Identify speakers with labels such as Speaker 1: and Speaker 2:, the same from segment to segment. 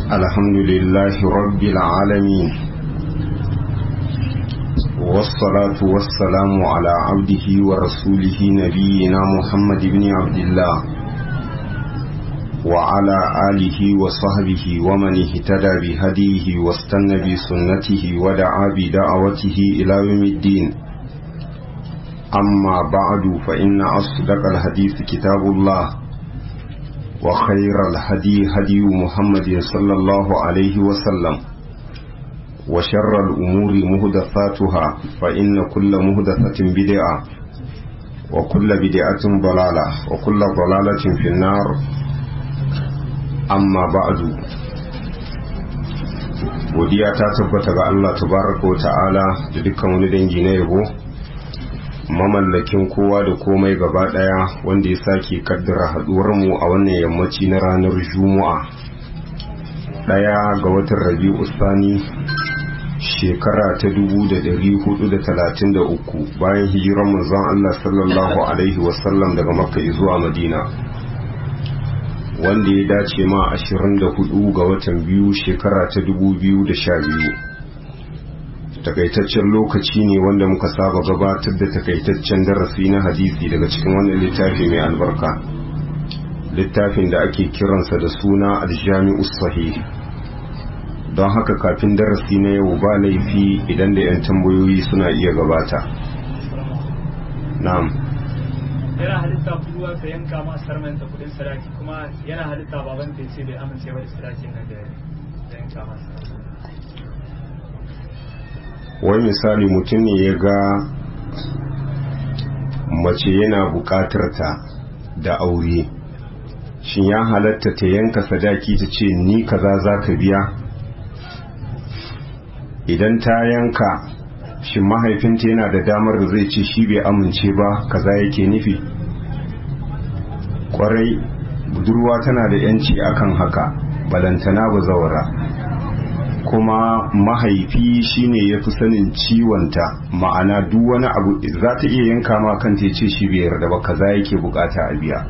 Speaker 1: الحمد لله رب العالمين والصلاة والسلام على عبده ورسوله نبينا محمد بن عبد الله وعلى آله وصحبه ومن اهتدى بهديه واستنى بسنته ودعا بدعوته إلى يوم الدين أما بعد فإن أصدق الحديث كتاب الله وخير الهدي هدي محمد صلى الله عليه وسلم وشر الأمور مهدثاتها فإن كل مهدثة بدعة وكل بدعة ضلالة وكل ضلالة في النار أما بعد godiya ta tabbata ga Allah tabaraka wa ta'ala da dukkan wani dangi na yabo mamallakin kowa da komai gaba daya wanda ya sake kaddara mu a wannan yammaci na ranar juma'a daya ga watan rabi'u sani shekara ta 433 bayan hijiran manzon Allah sallallahu alaihi wasallam daga makka zuwa madina wanda ya dace ma 24 ga watan biyu shekara ta 2012 takaitaccen lokaci ne wanda muka saba gabatar da takaitaccen darasi na hadisi daga cikin wannan littafi mai albarka littafin da ake kiransa da suna aljami'u sahih don haka kafin darasi na yau ba laifi idan da 'yan tambayoyi suna iya gabata na'am
Speaker 2: yana halitta kuduwa ka yanka ma sarmanta kudin sadaki kuma yana halitta baban ta ce bai amince ba da sadakin nan da yanka ma
Speaker 1: wai misali mutum ne ya ga mace yana bukatar ta da aure shin ya halatta ta yanka sadaki ta ce ni kaza za ka biya idan ta yanka shin mahaifinta yana da damar da zai ce shi bai amince ba kaza yake nufi kwarai budurwa tana da yanci akan haka balantana ba zawara kuma mahaifi shine ya fi sanin ciwonta ma'ana duk wani abu za ta iya yanka ma kanta ya ce shi bai yarda ba kaza yake bukata a biya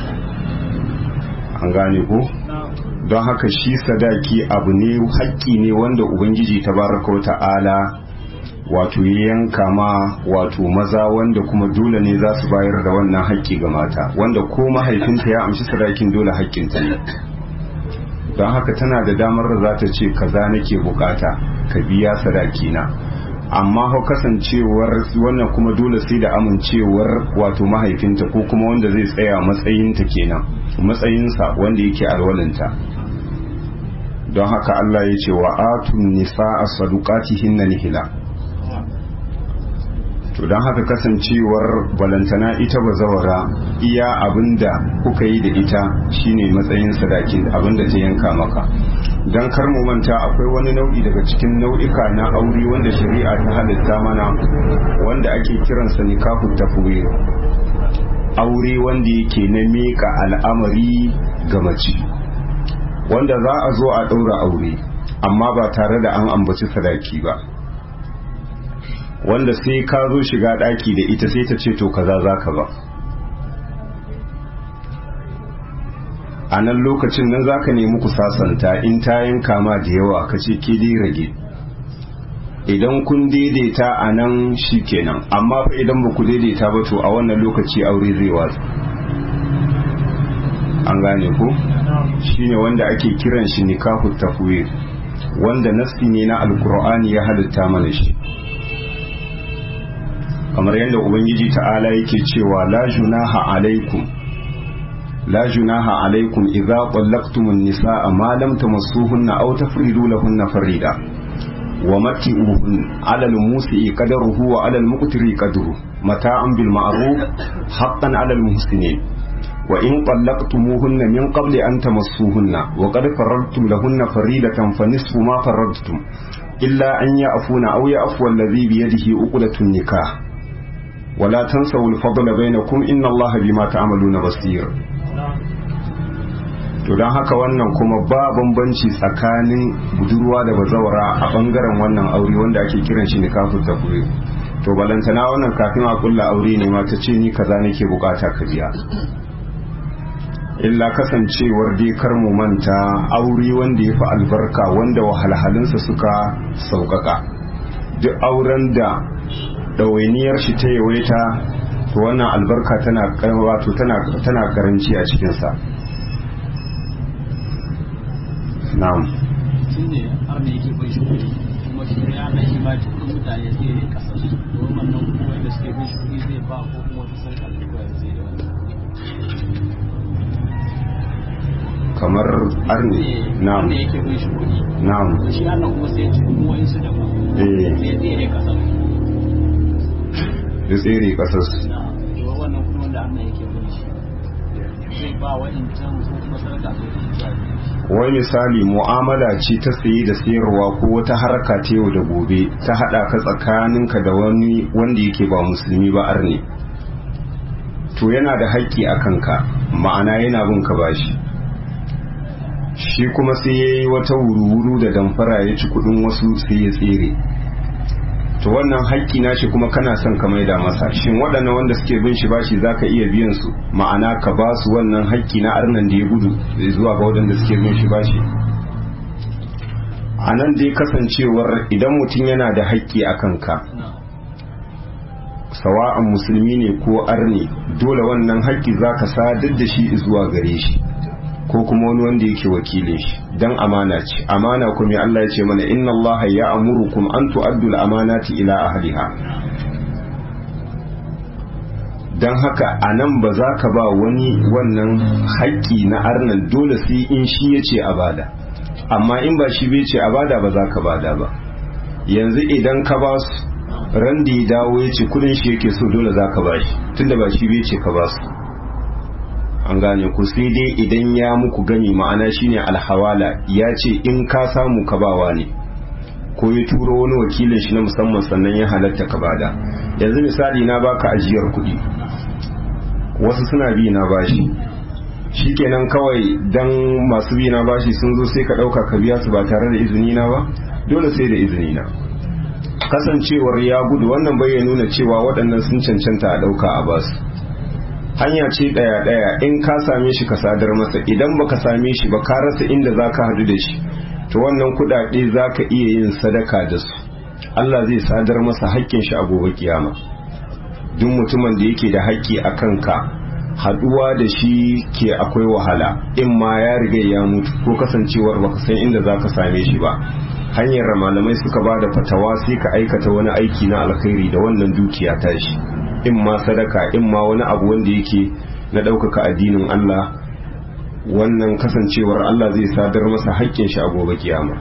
Speaker 1: an gane ko don haka shi sadaki abu ne haƙƙi ne wanda ubangiji tabaraka ta'ala wato ya yanka ma wato maza wanda kuma dole ne za su bayar da wannan haƙƙi ga mata wanda ko mahaifinta ya amshi sadakin dole haƙƙinta ne don haka tana da damar da za ta ce kaza nake bukata ka biya sadaki na amma hau kasancewar wannan kuma dole sai da amincewar wato mahaifinta ko kuma wanda zai tsaya matsayinta kenan matsayinsa wanda yake alwalinta don haka Allah ya ce wa atun nisa a sadukatihin na nihila to don haka kasancewar balantana ita ba zawara iya abinda kuka yi da ita shine matsayin sadakin abinda ta yanka maka don kar mu manta akwai wani nau'i daga cikin nau'ika na aure wanda shari'a ta halitta mana wanda ake kiransa nikahu tafwir aure wanda yake na meka al'amari ga mace wanda za a zo a ɗaura aure amma ba tare da an ambaci sadaki ba wanda sai ka zo shiga ɗaki da ita sai ta ce to kaza za ka ba a nan lokacin nan za ka nemi ku sasanta in ta yanka ma da yawa ka ce ke dai rage idan kun daidaita a nan shi kenan amma fa idan ba ku daidaita ba to a wannan lokaci aure zai watsa an gane ku shine wanda ake kiran shi nikahu tafwir wanda nassi ne na alkur'ani ya halitta mana shi kamar yadda ubangiji ta'ala yake cewa la junaha alaikum la junaha alaikum idza qallaqtumun nisaa ma lam tamassuhunna aw tafridu lahunna farida wa matti'uhun 'ala al-musi'i qadaruhu wa 'ala al-muqtiri qadruhu mata'an bil ma'ruf haqqan 'ala al-muhsinin wa in qallaqtumuhunna min qabli an tamassuhunna wa qad faradtum lahunna faridatan fa nisfu ma faradtum illa an ya'funa aw ya'fu alladhi bi yadihi uqdatun nikah ولا تنسوا الفضل بينكم إن الله بما تعملون بصير to don haka wannan kuma ba bambanci tsakanin budurwa da bazawara a bangaren wannan aure wanda ake kiran shi nikahu tafwid to balantana wannan kafin a kulla aure ne ma ta ce ni kaza nake bukata ka biya illa kasancewar dai kar mu manta aure wanda ya fi albarka wanda wahalhalinsa suka sauƙaƙa duk auren da ɗawainiyar shi ta yawaita to wannan albarka tana wato tana karanci a cikinsa na'am
Speaker 3: shi ne har da yake bai shi kuɗi kuma shi ne ana shi ba cikin mutane sai ne kasar su domin wannan kuma da suke bai shi kuɗi zai ba ko kuma wata sarka da kuma zai da wannan
Speaker 1: kamar arni na'am
Speaker 3: da yake bai shi kuɗi
Speaker 1: na'am
Speaker 3: shi ana kuma sai ci kuma wani su da ba
Speaker 1: eh
Speaker 3: sai zai ne kasar
Speaker 1: da tsere kasar
Speaker 3: na to wannan kuma wanda ana yake bai shi zai ba wa'incan ko kuma sarka ko kuma zuwa da shi
Speaker 1: wai misali mu'amala ce ta saye da sayarwa ko wata harka ta yau da gobe ta hada ka tsakaninka da wani wanda yake ba musulmi ba arne to yana da haƙƙi a kanka ma'ana yana bin ka bashi shi kuma sai ya yi wata wuru-wuru da damfara ya ci kudin wasu sai ya tsere to wannan haƙƙi na shi kuma kana son ka maida masa shin waɗannan wanda suke bin shi bashi za ka iya biyan su ma'ana ka ba su wannan haƙƙi na arnan da ya gudu zuwa ga waɗanda suke bin shi bashi a nan dai kasancewar idan mutum yana da haƙƙi a kanka
Speaker 3: na
Speaker 1: sawa'an musulmi ne ko arne dole wannan haƙƙi za ka sadar da shi zuwa gare shi ko kuma wani wanda yake wakilin shi dan amana ce amana kuma Allah ya ce mana inna Allah ya amurukum an tu'addu al-amanati ila ahliha dan haka anan ba za ka ba wani wannan haƙƙi na arnan dole sai in shi ya ce a bada amma in ba shi bai ce a bada ba za ka bada ba yanzu idan ka ba su ran da ya dawo ya ce kudin shi yake so dole za ka ba shi tunda ba shi bai ce ka ba su an gane ku sai dai idan ya muku gani ma'ana shine alhawala ya ce in ka samu ka bawa ne ko ya turo wani wakilin shi na musamman sannan ya halatta ka bada yanzu misali na baka ajiyar kuɗi wasu suna bi na bashi shikenan kawai dan masu bi na bashi sun zo sai ka ɗauka ka biya su ba tare da izini na ba dole sai da izini na kasancewar ya gudu wannan bai ya nuna cewa waɗannan sun cancanta a ɗauka a basu hanya ce ɗaya ɗaya in ka same shi ka sadar masa idan baka same shi ba ka rasa inda za ka hadu da shi to wannan kuɗaɗe za ka iya yin sadaka da su Allah zai sadar masa haƙƙin shi a gobe kiyama duk mutumin da yake da haƙƙi a kanka haɗuwa da shi ke akwai wahala in ma ya riga ya mutu ko kasancewar baka san inda za ka same shi ba hanyar malamai suka ba da fatawa sai ka aikata wani aiki na alkhairi da wannan dukiya tashi in ma sadaka in ma wani abu wanda yake na ɗaukaka addinin Allah wannan kasancewar Allah zai sadar masa haƙƙin shi a gobe kiyama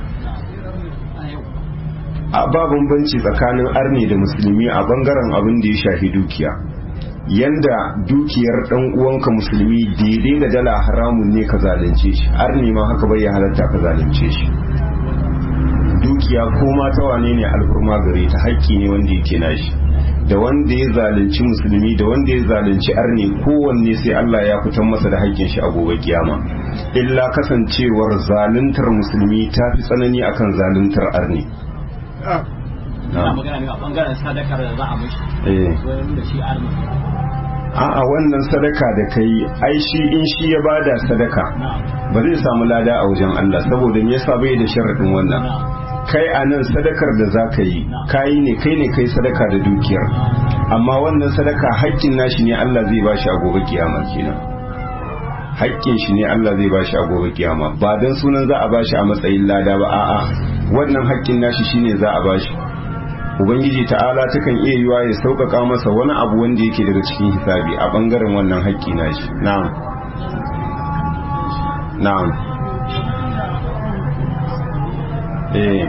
Speaker 1: a ba bambanci tsakanin arni da musulmi a bangaren abin da ya shafi dukiya yanda dukiyar dan uwanka musulmi daidai da dala haramun ne ka zalunce shi arni ma haka bai ya halatta ka zalunce shi dukiya ko ma ta wane ne alfurma gare ta haƙƙi ne wanda yake nashi da wanda ya zalunci musulmi da wanda ya zalunci arne kowanne sai Allah ya fitar masa da haƙƙin shi a gobe kiyama illa kasancewar zaluntar musulmi ta fi tsanani akan zaluntar arne
Speaker 3: ina magana ne a bangaren sadakar da za a mishi
Speaker 1: eh
Speaker 3: wani da shi arna
Speaker 1: a'a wannan sadaka da kai ai shi in shi ya bada sadaka
Speaker 3: na
Speaker 1: ba zai samu lada a wajen Allah saboda me yasa bai da sharadin wannan
Speaker 3: na
Speaker 1: kai a nan sadakar da za ka yi kayi ne kai ne kai sadaka da dukiyar amma wannan sadaka haƙƙin nashi ne Allah zai bashi a gobe kiyama kenan haƙƙin shi ne Allah zai bashi a gobe kiyama ba dan sunan za a bashi a matsayin lada ba a'a wannan haƙƙin nashi shine za a bashi ubangiji ta'ala takan iya yiwa ya sauƙaƙa masa wani abu wanda yake daga cikin hisabi a ɓangaren wannan haƙƙi nashi na'am na'am eh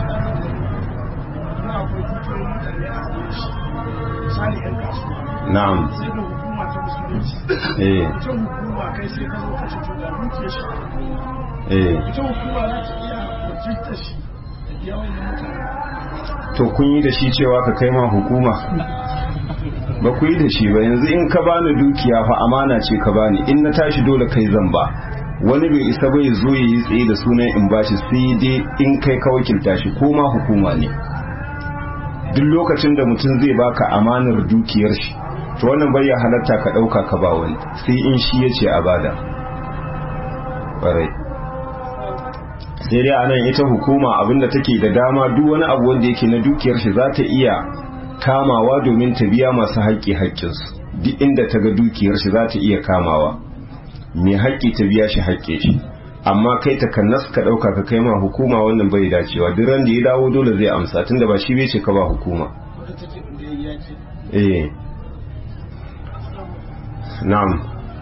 Speaker 4: misali 'yan kasuwa
Speaker 1: na'am
Speaker 4: sai da hukuma ta musulunci
Speaker 1: eh
Speaker 4: ita hukuma kai sai ka zo ka ce to ga dukiyar shi a hukuma
Speaker 1: eh
Speaker 4: ita hukuma za ta iya wakiltar shi da biya wani mutane
Speaker 1: to kun yi da shi cewa ka kai ma hukuma ba ku yi da shi ba yanzu in ka bani dukiya fa amana ce ka bani in na tashi dole kai zan ba wani bai isa bai zo ya yi tsaye da sunan in bashi sai dai in kai ka wakilta shi ko ma hukuma ne duk lokacin da mutum zai baka amanar dukiyar shi to wannan bai ya halatta ka ɗauka ka ba wani sai in shi ya ce a bada ƙwarai sai dai anan ita hukuma abinda take da dama duk wani abu wanda yake na dukiyar shi za ta iya kamawa domin ta biya masu haƙƙi haƙƙinsu duk inda ta ga dukiyar shi za ta iya kamawa mai haƙƙi ta biya shi haƙƙe shi amma kai ta kannas ka ɗauka ka kai ma hukuma wannan bai dacewa duk ran da ya dawo dole zai amsa tunda ba shi bai ce ka ba hukuma eh na'am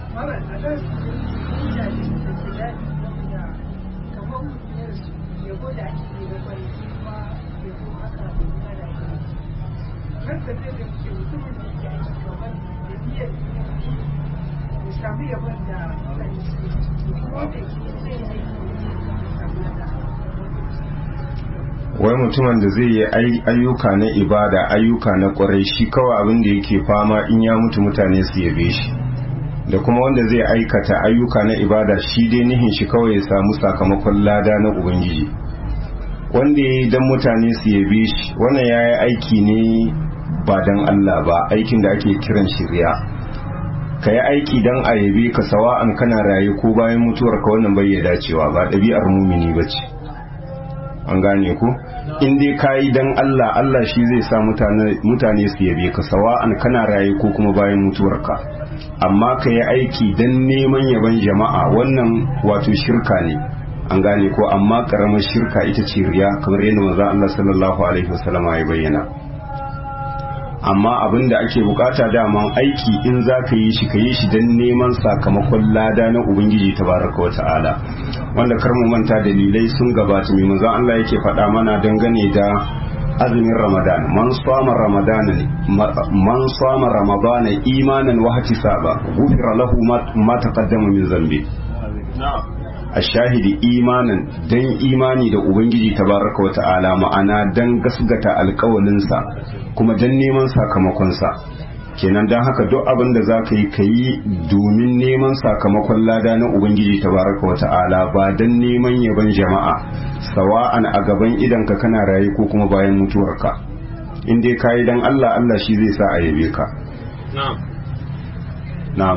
Speaker 1: wai mutumin da zai yi ayyuka na ibada ayyuka na kwarai shi kawai abin da yake fama in ya mutu mutane su yabe shi da kuma wanda zai aikata ayyuka na ibada shi dai nihin shi kawai ya samu sakamakon lada na ubangiji wanda ya yi don mutane su yabe shi wannan ya yi aiki ne ba don allah ba aikin da ake kiran shirya ka yi aiki don a yabe ka sawa'an kana raye ko bayan mutuwar ka wannan bai ya dacewa ba ɗabi'ar mumini ba ce an gane ku in dai ka yi don Allah Allah shi zai sa mutane su yabe ka sawa'an kana raye ko kuma bayan mutuwarka amma ka yi aiki don neman yaban jama'a wannan wato shirka ne an gane ko amma karamar shirka ita ce riya kamar yadda manzo Allah sallallahu alaihi wasallam ya bayyana amma abin da ake bukata daman aiki in za ka yi shi ka yi shi don neman sakamakon lada na ubangiji tabaraka wa ta'ala wanda kar mu manta dalilai sun gabata mai manzo Allah yake faɗa mana dangane da azumin Ramadan man sama Ramadan man sama Ramadan imanan wa ihtisaba ghufira lahu ma taqaddama min zambi ashahidi imanan dan imani da ubangiji tabaraka wa ta'ala ma'ana dan gasgata alƙawalinsa kuma dan neman sakamakonsa kenan don haka duk abin da za ka yi ka yi domin neman sakamakon lada na ubangiji tabaraka wa ta'ala ba don neman yaban jama'a sawa'an a gaban idanka kana raye ko kuma bayan mutuwarka in dai ka yi don allah allah shi zai sa a yabe ka na'am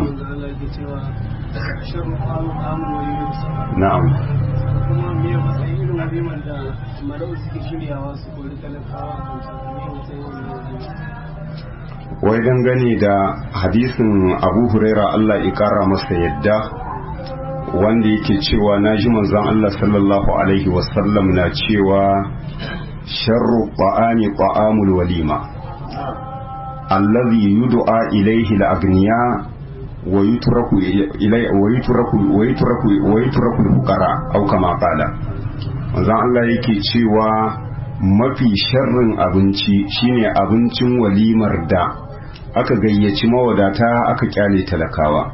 Speaker 1: na'am
Speaker 5: kuma me matsayin irin walimar da marau suke shiryawa su kori talakawa a matsayin
Speaker 1: wai dangane da hadisin abu huraira Allah ya kara masa yadda wanda yake cewa na ji manzon Allah sallallahu alaihi wasallam na cewa sharru ta'ami ta'amul walima allazi yud'a ilaihi al-aghniya wa yutraku ilai wa yutraku wa yutraku wa yutraku al-fuqara aw kama qala manzon Allah yake cewa mafi sharrin abinci shine abincin walimar da aka gayyaci mawadata aka kyale talakawa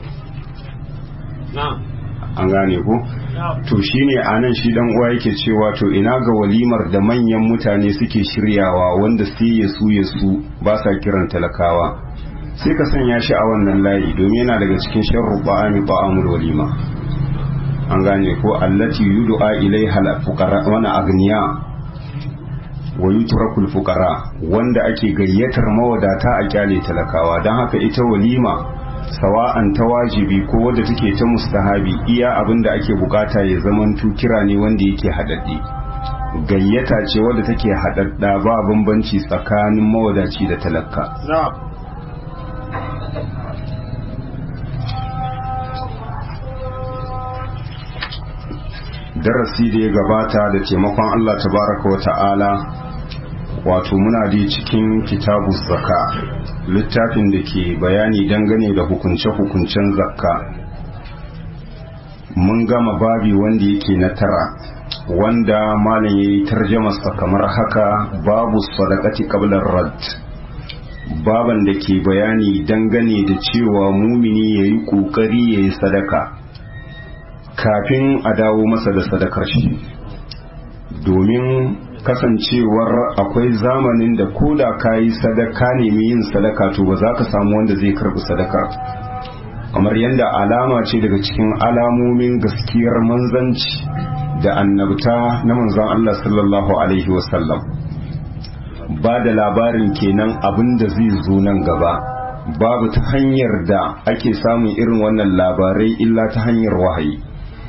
Speaker 1: an gane ko to shine anan shi dan uwa yake cewa to ina ga walimar da manyan mutane suke shiryawa wanda sai ya su ya su ba sa kiran talakawa sai ka sanya shi a wannan layi domin yana daga cikin sharru ba'ami ba'amul walima an gane ko allati yud'a ilaiha al-fuqara wa agniya wa yutrakul fuqara wanda ake gayyatar mawadata a kyale talakawa don haka ita walima sawa'an ta wajibi ko wadda take ta mustahabi iya abin da ake bukata ya zamanto kira ne wanda yake haɗaɗɗe gayyata ce wadda take haɗaɗɗa ba bambanci tsakanin mawadaci da talaka darasi da ya gabata da taimakon Allah tabaraka wa ta'ala wato muna da cikin kitabu zaka littafin da ke bayani dangane da hukunce-hukuncen zakka mun gama babi wanda yake na tara wanda malam ya yi tarjamasa kamar haka babu sadakati qablar rad baban da ke bayani dangane da cewa mumini ya yi ƙoƙari ya yi sadaka kafin a dawo masa da sadakar shi domin kasancewar akwai zamanin da ko da ka yi sadaka nemi yin sadaka to ba za ka samu wanda zai karbi sadaka kamar yadda alama ce daga cikin alamomin gaskiyar manzanci da annabta na manzan Allah sallallahu alaihi wasallam ba da labarin kenan abin da zai zo nan gaba babu ta hanyar da ake samun irin wannan labarai illa ta hanyar wahayi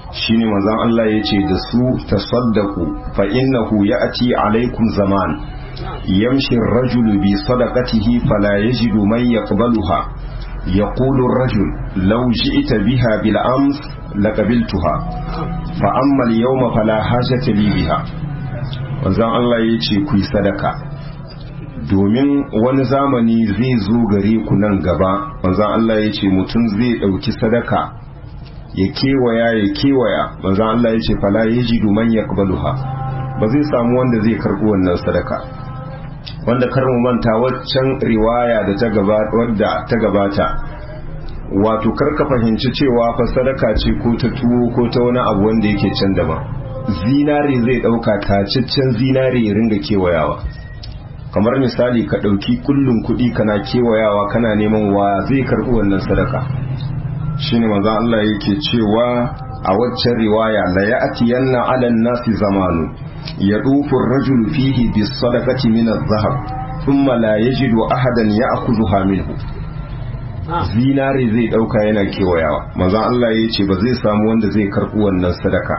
Speaker 1: shine manzon Allah ya ce da su tasaddaku fa innahu ya'ti alaikum zaman yamshi ar-rajulu bi sadaqatihi fala yajidu man yaqbaluha yaqulu ar-rajul law ji'ta biha bil ams laqabiltuha fa amma al-yawma fala hajata li biha manzon Allah ya ce ku yi sadaka domin wani zamani zai zo gare ku nan gaba manzon Allah ya ce mutum zai ɗauki sadaka ya kewaya ya kewaya manzon Allah ya ce fala yajidu man yaqbaluha ba zai samu wanda zai karɓi wannan sadaka wanda kar mu manta waccan riwaya da ta gabata wadda ta gabata wato kar ka fahimci cewa fa sadaka ce ko ta tuwo ko ta wani abu wanda yake can daban zinare zai ɗauka tacaccen zinare ya ringa kewayawa kamar misali ka ɗauki kullum kuɗi kana kewayawa kana neman wa zai karɓi wannan sadaka shine manzon Allah yake cewa a waccan riwaya la ya'tiyanna 'ala an-nasi zamanu yadufu ar-rajulu fihi bis-sadaqati min adh-dhahab thumma la yajidu ahadan ya'khudhuha minhu zinare zai ɗauka yana kewayawa manzon Allah yace ba zai samu wanda zai karɓi wannan sadaka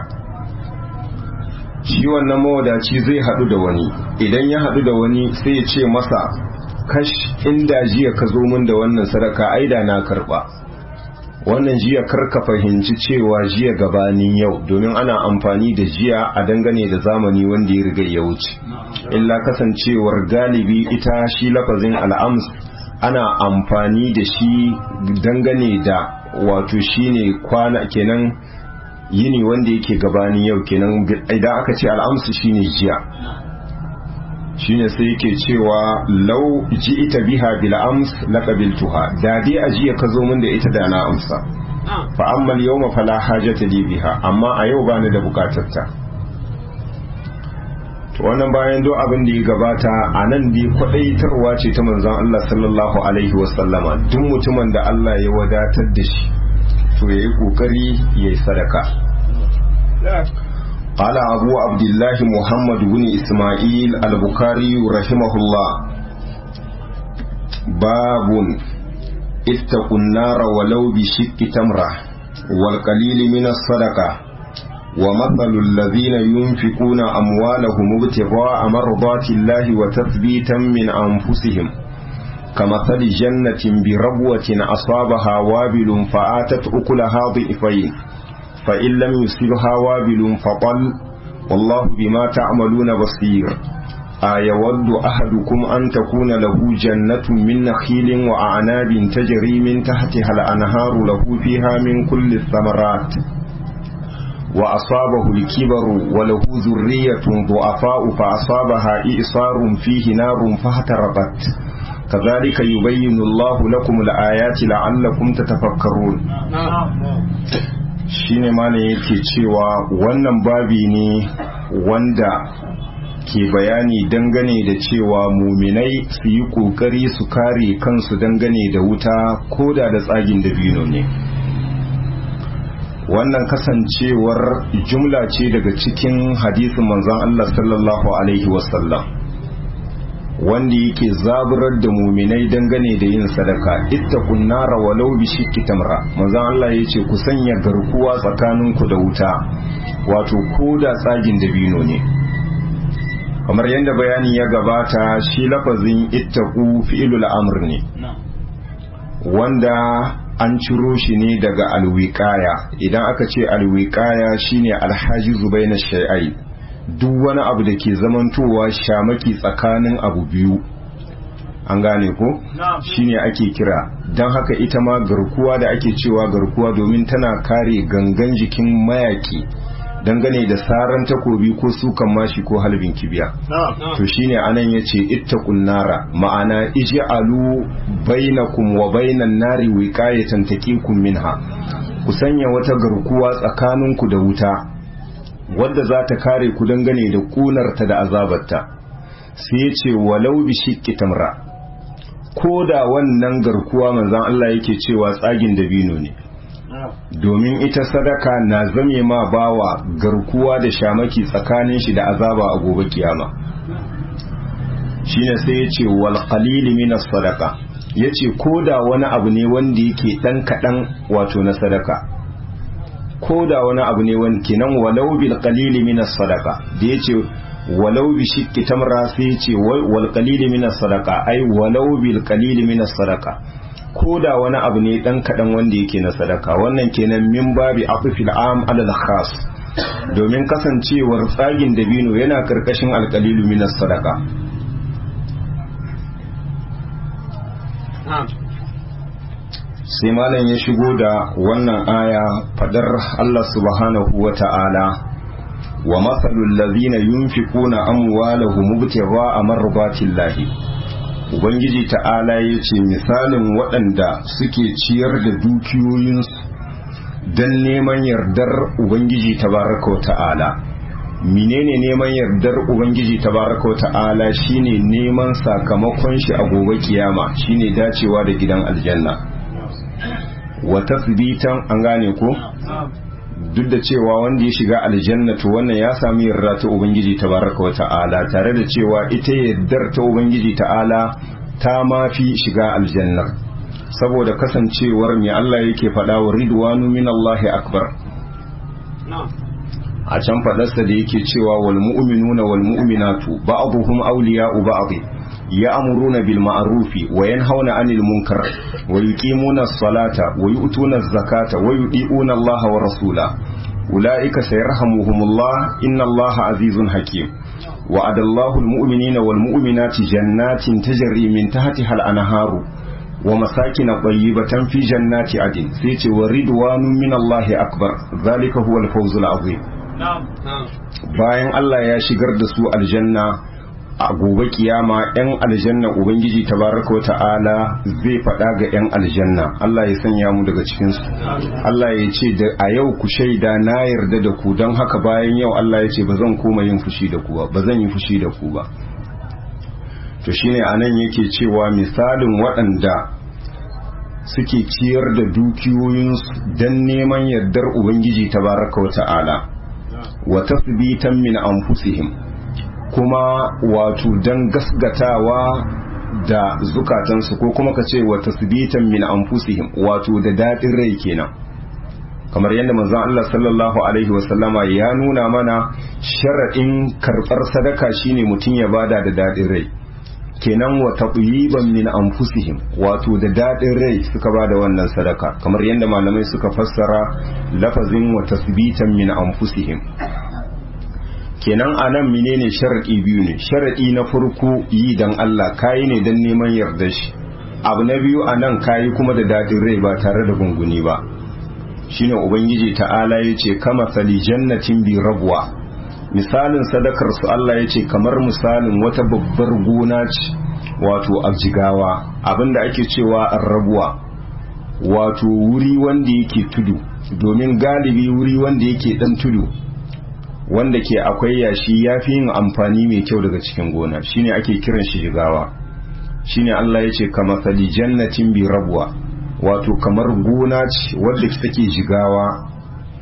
Speaker 1: shi wannan mawadaci zai haɗu da wani idan ya haɗu da wani sai ya ce masa kash inda jiya ka zo min da wannan sadaka aida na karɓa wannan jiya karka fahimci cewa jiya gabanin yau domin ana amfani da jiya a dangane da zamani wanda ya riga ya wuce illa kasancewar galibi ita shi lafazin al'ams ana amfani da shi dangane da wato shine kwana kenan yini wanda yake gabanin yau kenan idan aka ce al'amsu shine jiya shine sai yake cewa lau ji ita biha bil ams laqabiltuha da dai a jiya ka zo min da ita da na amsa fa amma yawma fala hajata li biha amma a yau bani da bukatar ta to wannan bayan do abin da ya gabata a nan dai kwadaitarwa ce ta manzon Allah sallallahu alaihi wasallama duk mutumin da Allah ya wadatar da shi to yayi kokari yayi sadaka قال أبو عبد الله محمد بن إسماعيل البخاري رحمه الله باب اتقوا النار ولو بشق تمرة والقليل من الصدقة ومثل الذين ينفقون أموالهم ابتغاء مرضات الله وتثبيتا من أنفسهم كمثل جنة بربوة أصابها وابل فآتت أكلها ضعفين فإن لم يصبها وابل فطل والله بما تعملون بصير أيود أحدكم أن تكون له جنة من نخيل وأعناب تجري من تحتها الأنهار له فيها من كل الثمرات وأصابه الكبر وله ذرية ضعفاء فأصابها إئصار فيه نار فاحترقت كذلك يبين الله لكم الآيات لعلكم تتفكرون shine malam yake cewa wannan babi ne wanda ke bayani dangane da cewa muminai su yi kokari su kare kansu dangane da wuta koda da tsagin dabino ne wannan kasancewar jumla ce daga cikin hadisin manzon Allah sallallahu alaihi wasallam wanda yake zaburar da muminai dangane da yin sadaka ittaqun nara walau bi shiqqi tamra manzon Allah yace ku sanya garkuwa tsakaninku da wuta wato ko da tsagin dabino ne kamar yadda bayani ya gabata shi lafazin ittaqu fi'lul amr ne wanda an ciro shi ne daga alwiqaya idan aka ce alwiqaya shine alhajizu baina shay'ai duk wani abu da ke zamantowa shamaki tsakanin abu biyu an gane ko shine ake kira don haka ita ma garkuwa da ake cewa garkuwa domin tana kare gangan jikin mayaki dangane da saran takobi ko sukan mashi ko halbin kibiya to shine anan yace ittaqun nara ma'ana ij'alu bainakum wa bainan nari wiqayatan taqikum minha ku sanya wata garkuwa tsakaninku da wuta wadda za ta kare ku dangane da kunarta da azabarta sai ya ce walau bi shiqqi tamra ko da wannan garkuwa manzon Allah yake cewa tsagin dabino ne domin ita sadaka na zame ma bawa garkuwa da shamaki tsakanin shi da azaba a gobe kiyama shine sai ya ce wal qalil min sadaka yace ko da wani abu ne wanda yake dan kadan wato na sadaka ko da wani abu ne wani kenan walau bil qalili min sadaqa da yace walau bi shiqqi tamra sai yace wal qalili min sadaqa ai walau bil qalili min sadaqa ko da wani abu ne dan kadan wanda yake na sadaka wannan kenan min babi afifil am alal khas domin kasancewar tsagin dabino yana karkashin alqalilu min sadaqa sai malam ya shigo da wannan aya fadar Allah subhanahu wa ta'ala wa matsalul lazina yunfiquna amwalahum mubtigha'a marbatillahi ubangiji ta'ala yace misalin waɗanda suke ciyar da dukiyoyinsu don neman yardar ubangiji tabaraka wa ta'ala menene neman yardar ubangiji tabaraka wa ta'ala shine neman sakamakon shi a gobe kiyama shine dacewa da gidan aljanna wa tasbitan an gane ko duk da cewa wanda ya shiga aljanna to wannan ya sami yarda ta ubangiji tabaraka wa ta'ala tare da cewa ita yardar ta ubangiji ta'ala ta mafi shiga aljannar saboda kasancewar mai Allah yake faɗa wa ridwanu min Allahi akbar a can faɗarsa da yake cewa wal mu'minuna wal mu'minatu ba'dhum awliya'u ba'd ya'muruna bil ma'rufi wa yanhauna 'anil munkar wa yuqimuna as-salata wa yu'tuna az-zakata wa yudi'una Allah wa rasula ulaika sayarhamuhumullah inna Allah azizun hakim وعد الله المؤمنين والمؤمنات جنات تجري من تحتها الأنهار ومساكن طيبة في جنات عدن سيتي ورضوان من الله أكبر ذلك هو الفوز العظيم bayan Allah ya shigar da su aljanna a gobe kiyama yan aljanna ubangiji tabaraka ta'ala zai faɗa ga yan aljanna Allah ya sanya mu daga cikin su Allah ya ce da a yau ku shaida na yarda da ku don haka bayan yau Allah ya ce ba zan koma yin fushi da ku ba ba zan yi fushi da ku ba to shine anan yake cewa misalin waɗanda suke ciyar da dukiyoyinsu don neman yardar ubangiji tabaraka wa ta'ala wa tasbitan min anfusihim kuma wato don gasgatawa da zukatansu ko kuma ka ce wa tasbitan min anfusihim wato da daɗin rai kenan kamar yadda manzon Allah sallallahu alaihi wasallama ya nuna mana sharaɗin karɓar sadaka shine mutum ya bada da daɗin rai kenan wa taqyiban min anfusihim wato da daɗin rai suka bada wannan sadaka kamar yadda malamai suka fassara lafazin wa tasbitan min anfusihim kenan anan menene sharadi biyu ne sharadi na farko yi dan Allah kayi ne dan neman yarda shi abu na biyu anan kayi kuma da dadin rai ba tare da gunguni ba shine ubangiji ta'ala yace kama sali jannatin bi rabwa misalin sadakar su Allah yace kamar misalin wata babbar gona ce wato abjigawa abinda ake cewa arrabuwa wato wuri wanda yake tudu domin galibi wuri wanda yake dan tudu wanda ke akwai yashi ya fi yin amfani mai kyau daga cikin gona shine ake kiran shi jigawa shine Allah ya ce kama sali jannatin bi rabuwa wato kamar gona ce wadda take jigawa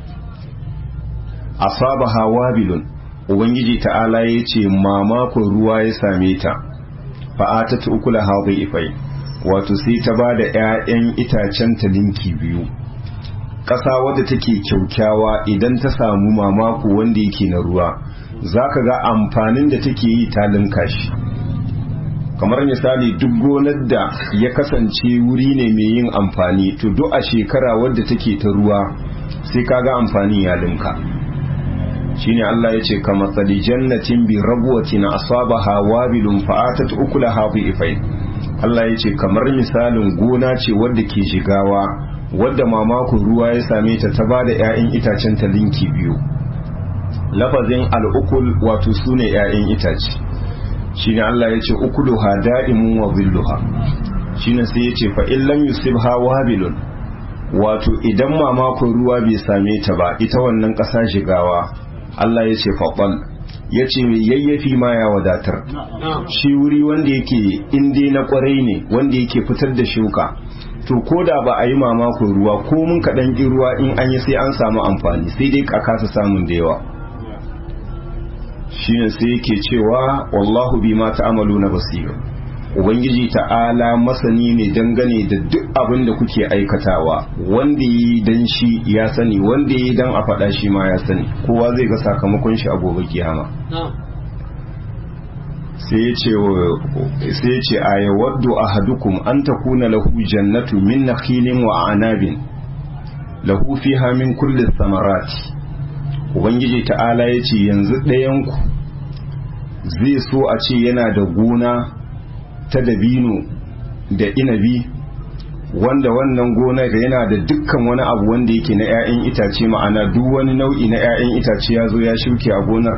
Speaker 1: asabaha wabilun ubangiji ta'ala ya ce mamakon ruwa ya same ta fa'atat ukula hadhi ifai wato sai ta ba da 'ya'yan itacen ta linki biyu ƙasa wadda take kyaukyawa idan ta samu mamako wanda yake na ruwa za ka ga amfanin da take yi ta linka shi kamar misali duk gonar da ya kasance wuri ne mai yin amfani to duk a shekara wadda take ta ruwa sai ka ga amfani ya linka shine Allah ya ce kama tsali jannatin bi rabuwatin asabaha wabilun fa'atat ukulaha bi ifai Allah ya ce kamar misalin gona ce wadda ke shigawa wadda mamakon ruwa ya same ta ta bada 'ya'yan itacen ta linki biyu lafazin al'ukul wato su ne 'ya'yan itace shine Allah ya ce ukuluha da'imun wa zilluha shine sai ya ce fa in lam yusibha wabilun wato idan mamakon ruwa bai same ta ba ita wannan ƙasa shigawa Allah ya ce faɓal ya ce mai yayyafi ma ya wadatar shi wuri wanda yake inda na kwarai ne wanda yake fitar da shuka to ko da ba a yi mamakon ruwa ko mun kaɗan ƙin ruwa in an yi sai an samu amfani sai dai a kasa samun da yawa shine sai yake cewa wallahu bi ma ta'amalu na basira ubangiji ta'ala masani ne dangane da duk abin da kuke aikatawa wanda yi dan shi ya sani wanda yi dan a faɗa shi ma ya sani kowa zai ga sakamakon shi a gobe kiyama sai ya ce a yawaddu ahadukum an takuna lahu jannatu min nakhilin wa anabin lahu fiha min kulli samarati ubangiji ta'ala ya ce yanzu ɗayanku zai so a ce yana da gona ta dabino da inabi wanda wannan gonar yana da dukkan wani abu wanda yake na 'ya'yan itace ma'ana duk wani nau'i na 'ya'yan itace ya zo ya shuke a gonar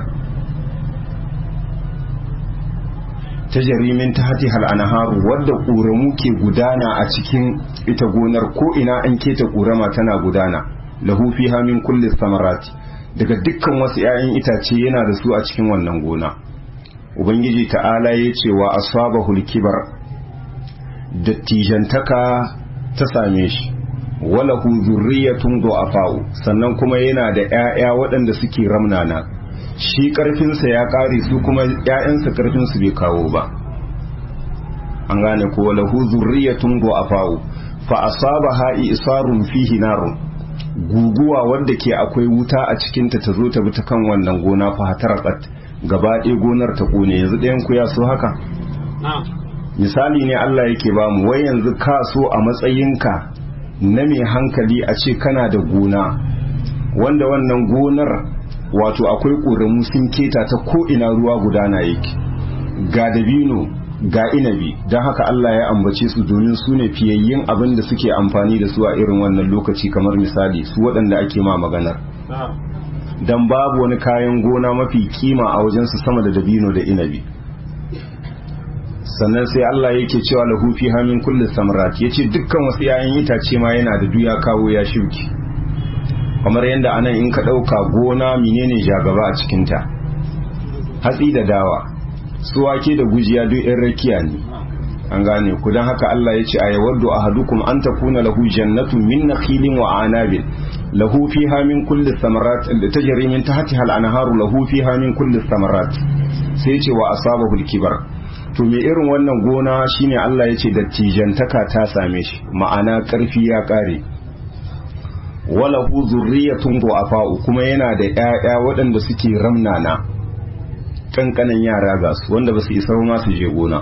Speaker 1: ta jarimin ta hati hal'anaharu wadda ƙoramu ke gudana a cikin ita gonar ko ina an keta ƙorama tana gudana lahu fiha min kulli samarati daga dukkan wasu 'ya'yan itace yana da su a cikin wannan gona ubangiji ta'ala ya ce wa asabahul kibar dattijantaka ta same shi wala hu zurriyatun du'afa'u sannan kuma yana da 'ya'ya waɗanda suke ramnana shi ƙarfinsa ya ƙare su kuma 'ya'yansa ƙarfinsu bai kawo ba an gane ko wala hu zurriyatun du'afa'u fa asabaha isarun fihi narun guguwa wanda ke akwai wuta a cikinta ta zo ta bi ta kan wannan gona fa hatarakat gaba ɗaya gonar ta ƙone yanzu ɗayan ku ya so haka misali ne Allah yake ba mu wai yanzu ka so a matsayinka na mai hankali a ce kana da gona wanda wannan gonar wato akwai ƙoramu sun keta ta ko ina ruwa gudana yake ga dabino ga inabi don haka Allah ya ambace su domin su ne fiyayyin abin da suke amfani da su a irin wannan lokaci kamar misali su waɗanda ake ma maganar don babu wani kayan gona mafi kima a wajensu sama da dabino da inabi sannan sai Allah yake cewa lahu fi hamin kulli samrat yace dukkan wasu 'ya'yan itace ma yana da duya kawo ya shuki kamar yadda anan in ka ɗauka gona menene jagaba a cikinta hatsi da dawa su wake da gujiya duk yan rakiya ne an gane ku don haka Allah ya ce a yawaddu ahadukum an takuna lahu jannatun min nakhilin wa anabin lahu fiha min kulli thamarat da tajri min tahtiha al-anharu lahu fiha min kulli thamarat sai ce wa asabahu al-kibar to me irin wannan gona shine Allah ya ce dattijantaka ta same shi ma'ana karfi ya kare wala hu zurriyatun du'afa'u kuma yana da ƴaƴa waɗanda suke ramnana kankanan yara ga su wanda ba su isa ma su je gona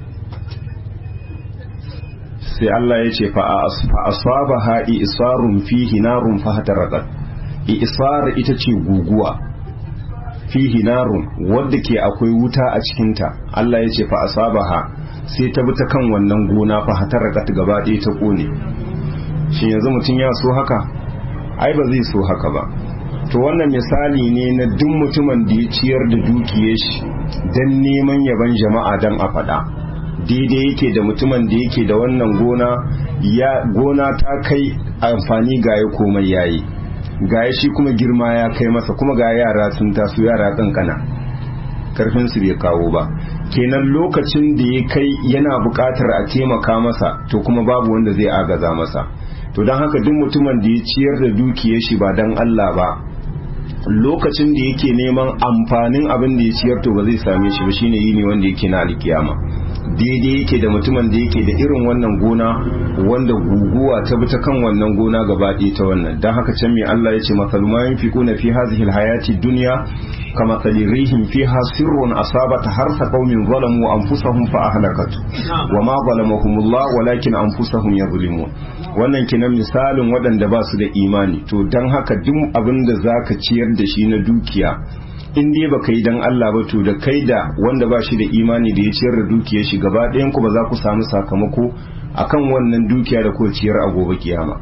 Speaker 1: sai Allah ya ce fa asaba ha'i isarun fihi narun fa hataraqat isar ita ce guguwa fihi narun wadda ke akwai wuta a cikinta Allah ya ce fa asabaha sai ta bi ta kan wannan gona fa hataraqat gaba ɗaya ta kone shin yanzu mutum ya so haka ai ba zai so haka ba to wannan misali ne na duk mutumin da ya ciyar da dukiyar shi don neman yaban jama'a don a faɗa daidai yake da mutumin da yake da wannan gona ya gona ta kai amfani ga ya komai yayi ga shi kuma girma ya kai masa kuma ga yara sun taso yara kankana karfin su bai kawo ba kenan lokacin da ya kai yana buƙatar a taimaka masa to kuma babu wanda zai agaza masa to don haka duk mutumin da ya ciyar da dukiyar shi ba don Allah ba lokacin da yake neman amfanin abin da ya ciyar to ba zai same shi ba shine yini wanda yake na alkiyama daidai yake da mutumin da yake da irin wannan gona wanda guguwa ta bi ta kan wannan gona gaba ɗaya ta wannan don haka can mai Allah ya ce masalu ma yunfiquna fi hadhihi alhayati dunya kama rihim fiha sirrun asabata harsa qaumin zalamu anfusahum fa ahlakat wa ma zalamahumullah walakin anfusahum yazlimun wannan kinan misalin waɗanda ba su da imani to don haka duk abin da zaka ciyar da shi na dukiya in dai baka yi dan Allah ba to da kai da wanda ba shi da imani da ya ciyar da dukiyar shi gaba ɗayan ku ba za ku samu sakamako akan wannan dukiya da ku ciyar a gobe kiyama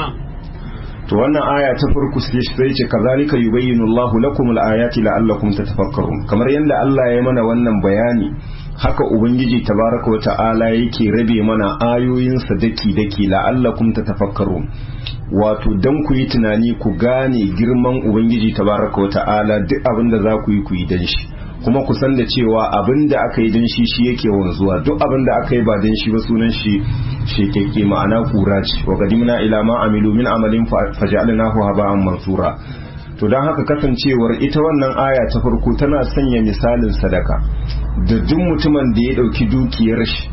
Speaker 1: to wannan aya ta farko sai ce kazalika yubayyinu Allahu lakum al-ayati la'allakum tatafakkarun kamar yadda Allah ya mana wannan bayani haka ubangiji tabaraka wa ta'ala yake rabe mana ayoyinsa daki daki la'allakum tatafakkarun wato dan ku yi tunani ku gane girman ubangiji tabaraka wa ta'ala duk abin da za ku yi ku yi dan shi kuma ku san da cewa abin da aka yi dan shi shi yake wanzuwa duk abin da aka yi ba dan shi ba sunan shi shekeke ma'ana kura ce wa qadimna ila ma amilu min amalin faj'alnahu haba'an mansura to don haka kasancewar ita wannan aya ta farko tana sanya misalin sadaka da duk mutumin da ya dauki dukiyar shi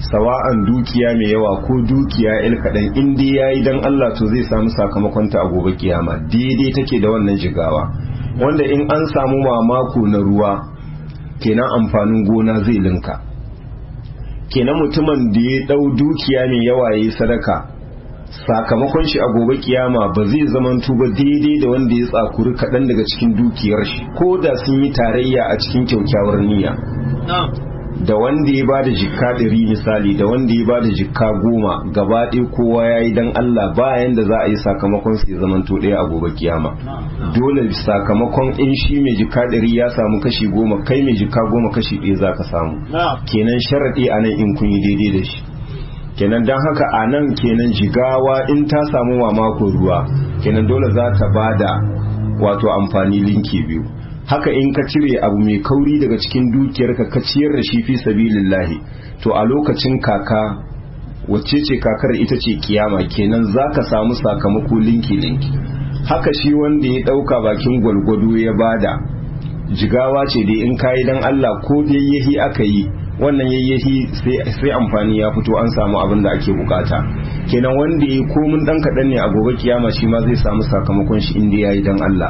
Speaker 1: sawa'an dukiya mai yawa ko dukiya il kaɗan in dai ya yi don Allah to zai samu sakamakonta a gobe kiyama daidai take da wannan jigawa wanda in an samu mamako na ruwa kenan amfanin gona zai linka kenan mutumin da ya ɗau dukiya mai yawa ya yi sadaka sakamakon shi a gobe kiyama ba zai zamantu ba daidai da wanda ya tsakuri kaɗan daga cikin dukiyar shi ko da sun yi tarayya a cikin kyaukyawar niyya da wanda ya ba da jikka ɗari misali da wanda ya ba da jikka goma gaba ɗaya kowa ya yi don Allah bayan da za a yi sakamakon su ya zamanto ɗaya a gobe kiyama dole sakamakon in shi mai jikka ɗari ya samu kashi goma kai mai jikka goma kashi ɗaya za ka samu kenan sharaɗi a nan in kun yi daidai da shi kenan don haka a nan kenan jigawa in ta samu mamako ruwa kenan dole za ta ba da wato amfani linki biyu haka in ka cire abu mai kauri daga cikin dukiyarka ka ciyar da shi fi sabilillahi to a lokacin kaka wacce ce kakar ita ce kiyama kenan za ka samu sakamako linki linki haka shi wanda ya ɗauka bakin gwalgwado ya bada jigawa ce dai in kayi dan Allah ko dai yahi aka yi wannan yayyahi sai amfani ya fito an samu abin da ake bukata kenan wanda ya komin dan kaɗan ne a gobe kiyama shi ma zai samu sakamakon shi inda ya yi dan Allah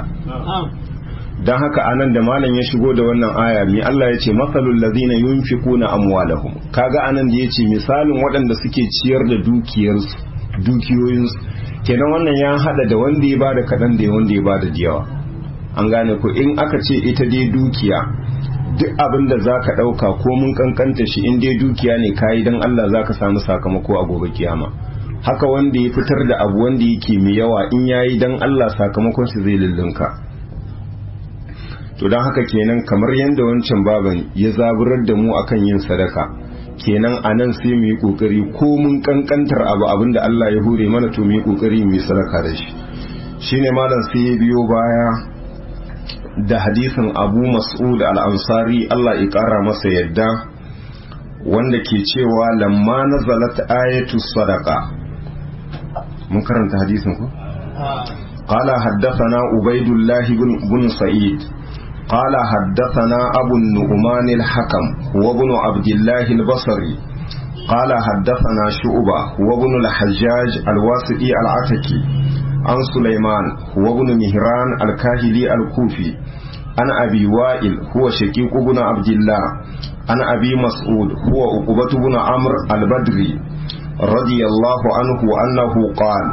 Speaker 1: don haka anan da malam ya shigo da wannan aya mi Allah ya ce masalul ladina yunfiquna amwalahum kaga anan da yace misalin waɗanda suke ciyar da dukiyarsu dukiyoyinsu kenan wannan ya hada da wanda ya bada kaɗan da wanda ya bada diyawa an gane ko in aka ce ita dai dukiya duk abin da za ka ɗauka ko mun kankanta shi in dai dukiya ne kayi don Allah za ka samu sakamako a gobe kiyama haka wanda ya fitar da abu wanda yake mai yawa in yayi don Allah sakamakon shi zai lullunka to don haka kenan kamar yadda wancan baban ya zaburar da mu akan yin sadaka kenan a nan sai mu yi kokari ko mun kankantar abu abin da Allah ya hure mana to mu yi kokari mu yi sadaka da shi shine malam sai ya biyo baya da hadisin abu mas'ud al-ansari Allah ya kara masa yadda wanda ke cewa lamma nazalat ayatu sadaqa mun karanta hadisin ko قال حدثنا عبيد الله بن سعيد قال حدثنا أبو النعمان الحكم وابن عبد الله البصري قال حدثنا شعبة وابن الحجاج الواسطي العتكي عن سليمان وابن مهران الكاهلي الكوفي عن أبي وائل هو شقيق بن عبد الله عن أبي مسعود هو عقبة بن عمرو البدري رضي الله عنه أنه قال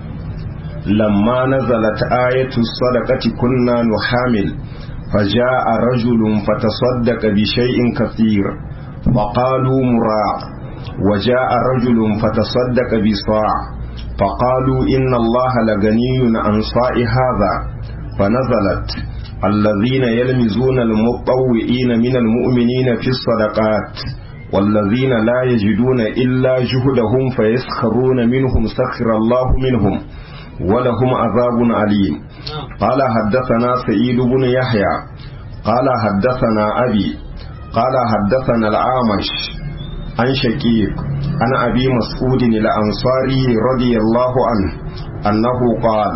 Speaker 1: لما نزلت آية الصدقة كنا نحامل فجاء رجل فتصدق بشيء كثير فقالوا مراع وجاء رجل فتصدق بصاع فقالوا إن الله لغني عن صاع هذا فنزلت الذين يلمزون المطوئين من المؤمنين في الصدقات والذين لا يجدون إلا جهدهم فيسخرون منهم سخر الله منهم ولهم عذاب عليم قال حدثنا سعيد بن يحيى قال حدثنا أبي قال حدثنا العامش عن شقيق عن أبي مسعود الأنصاري رضي الله عنه أنه قال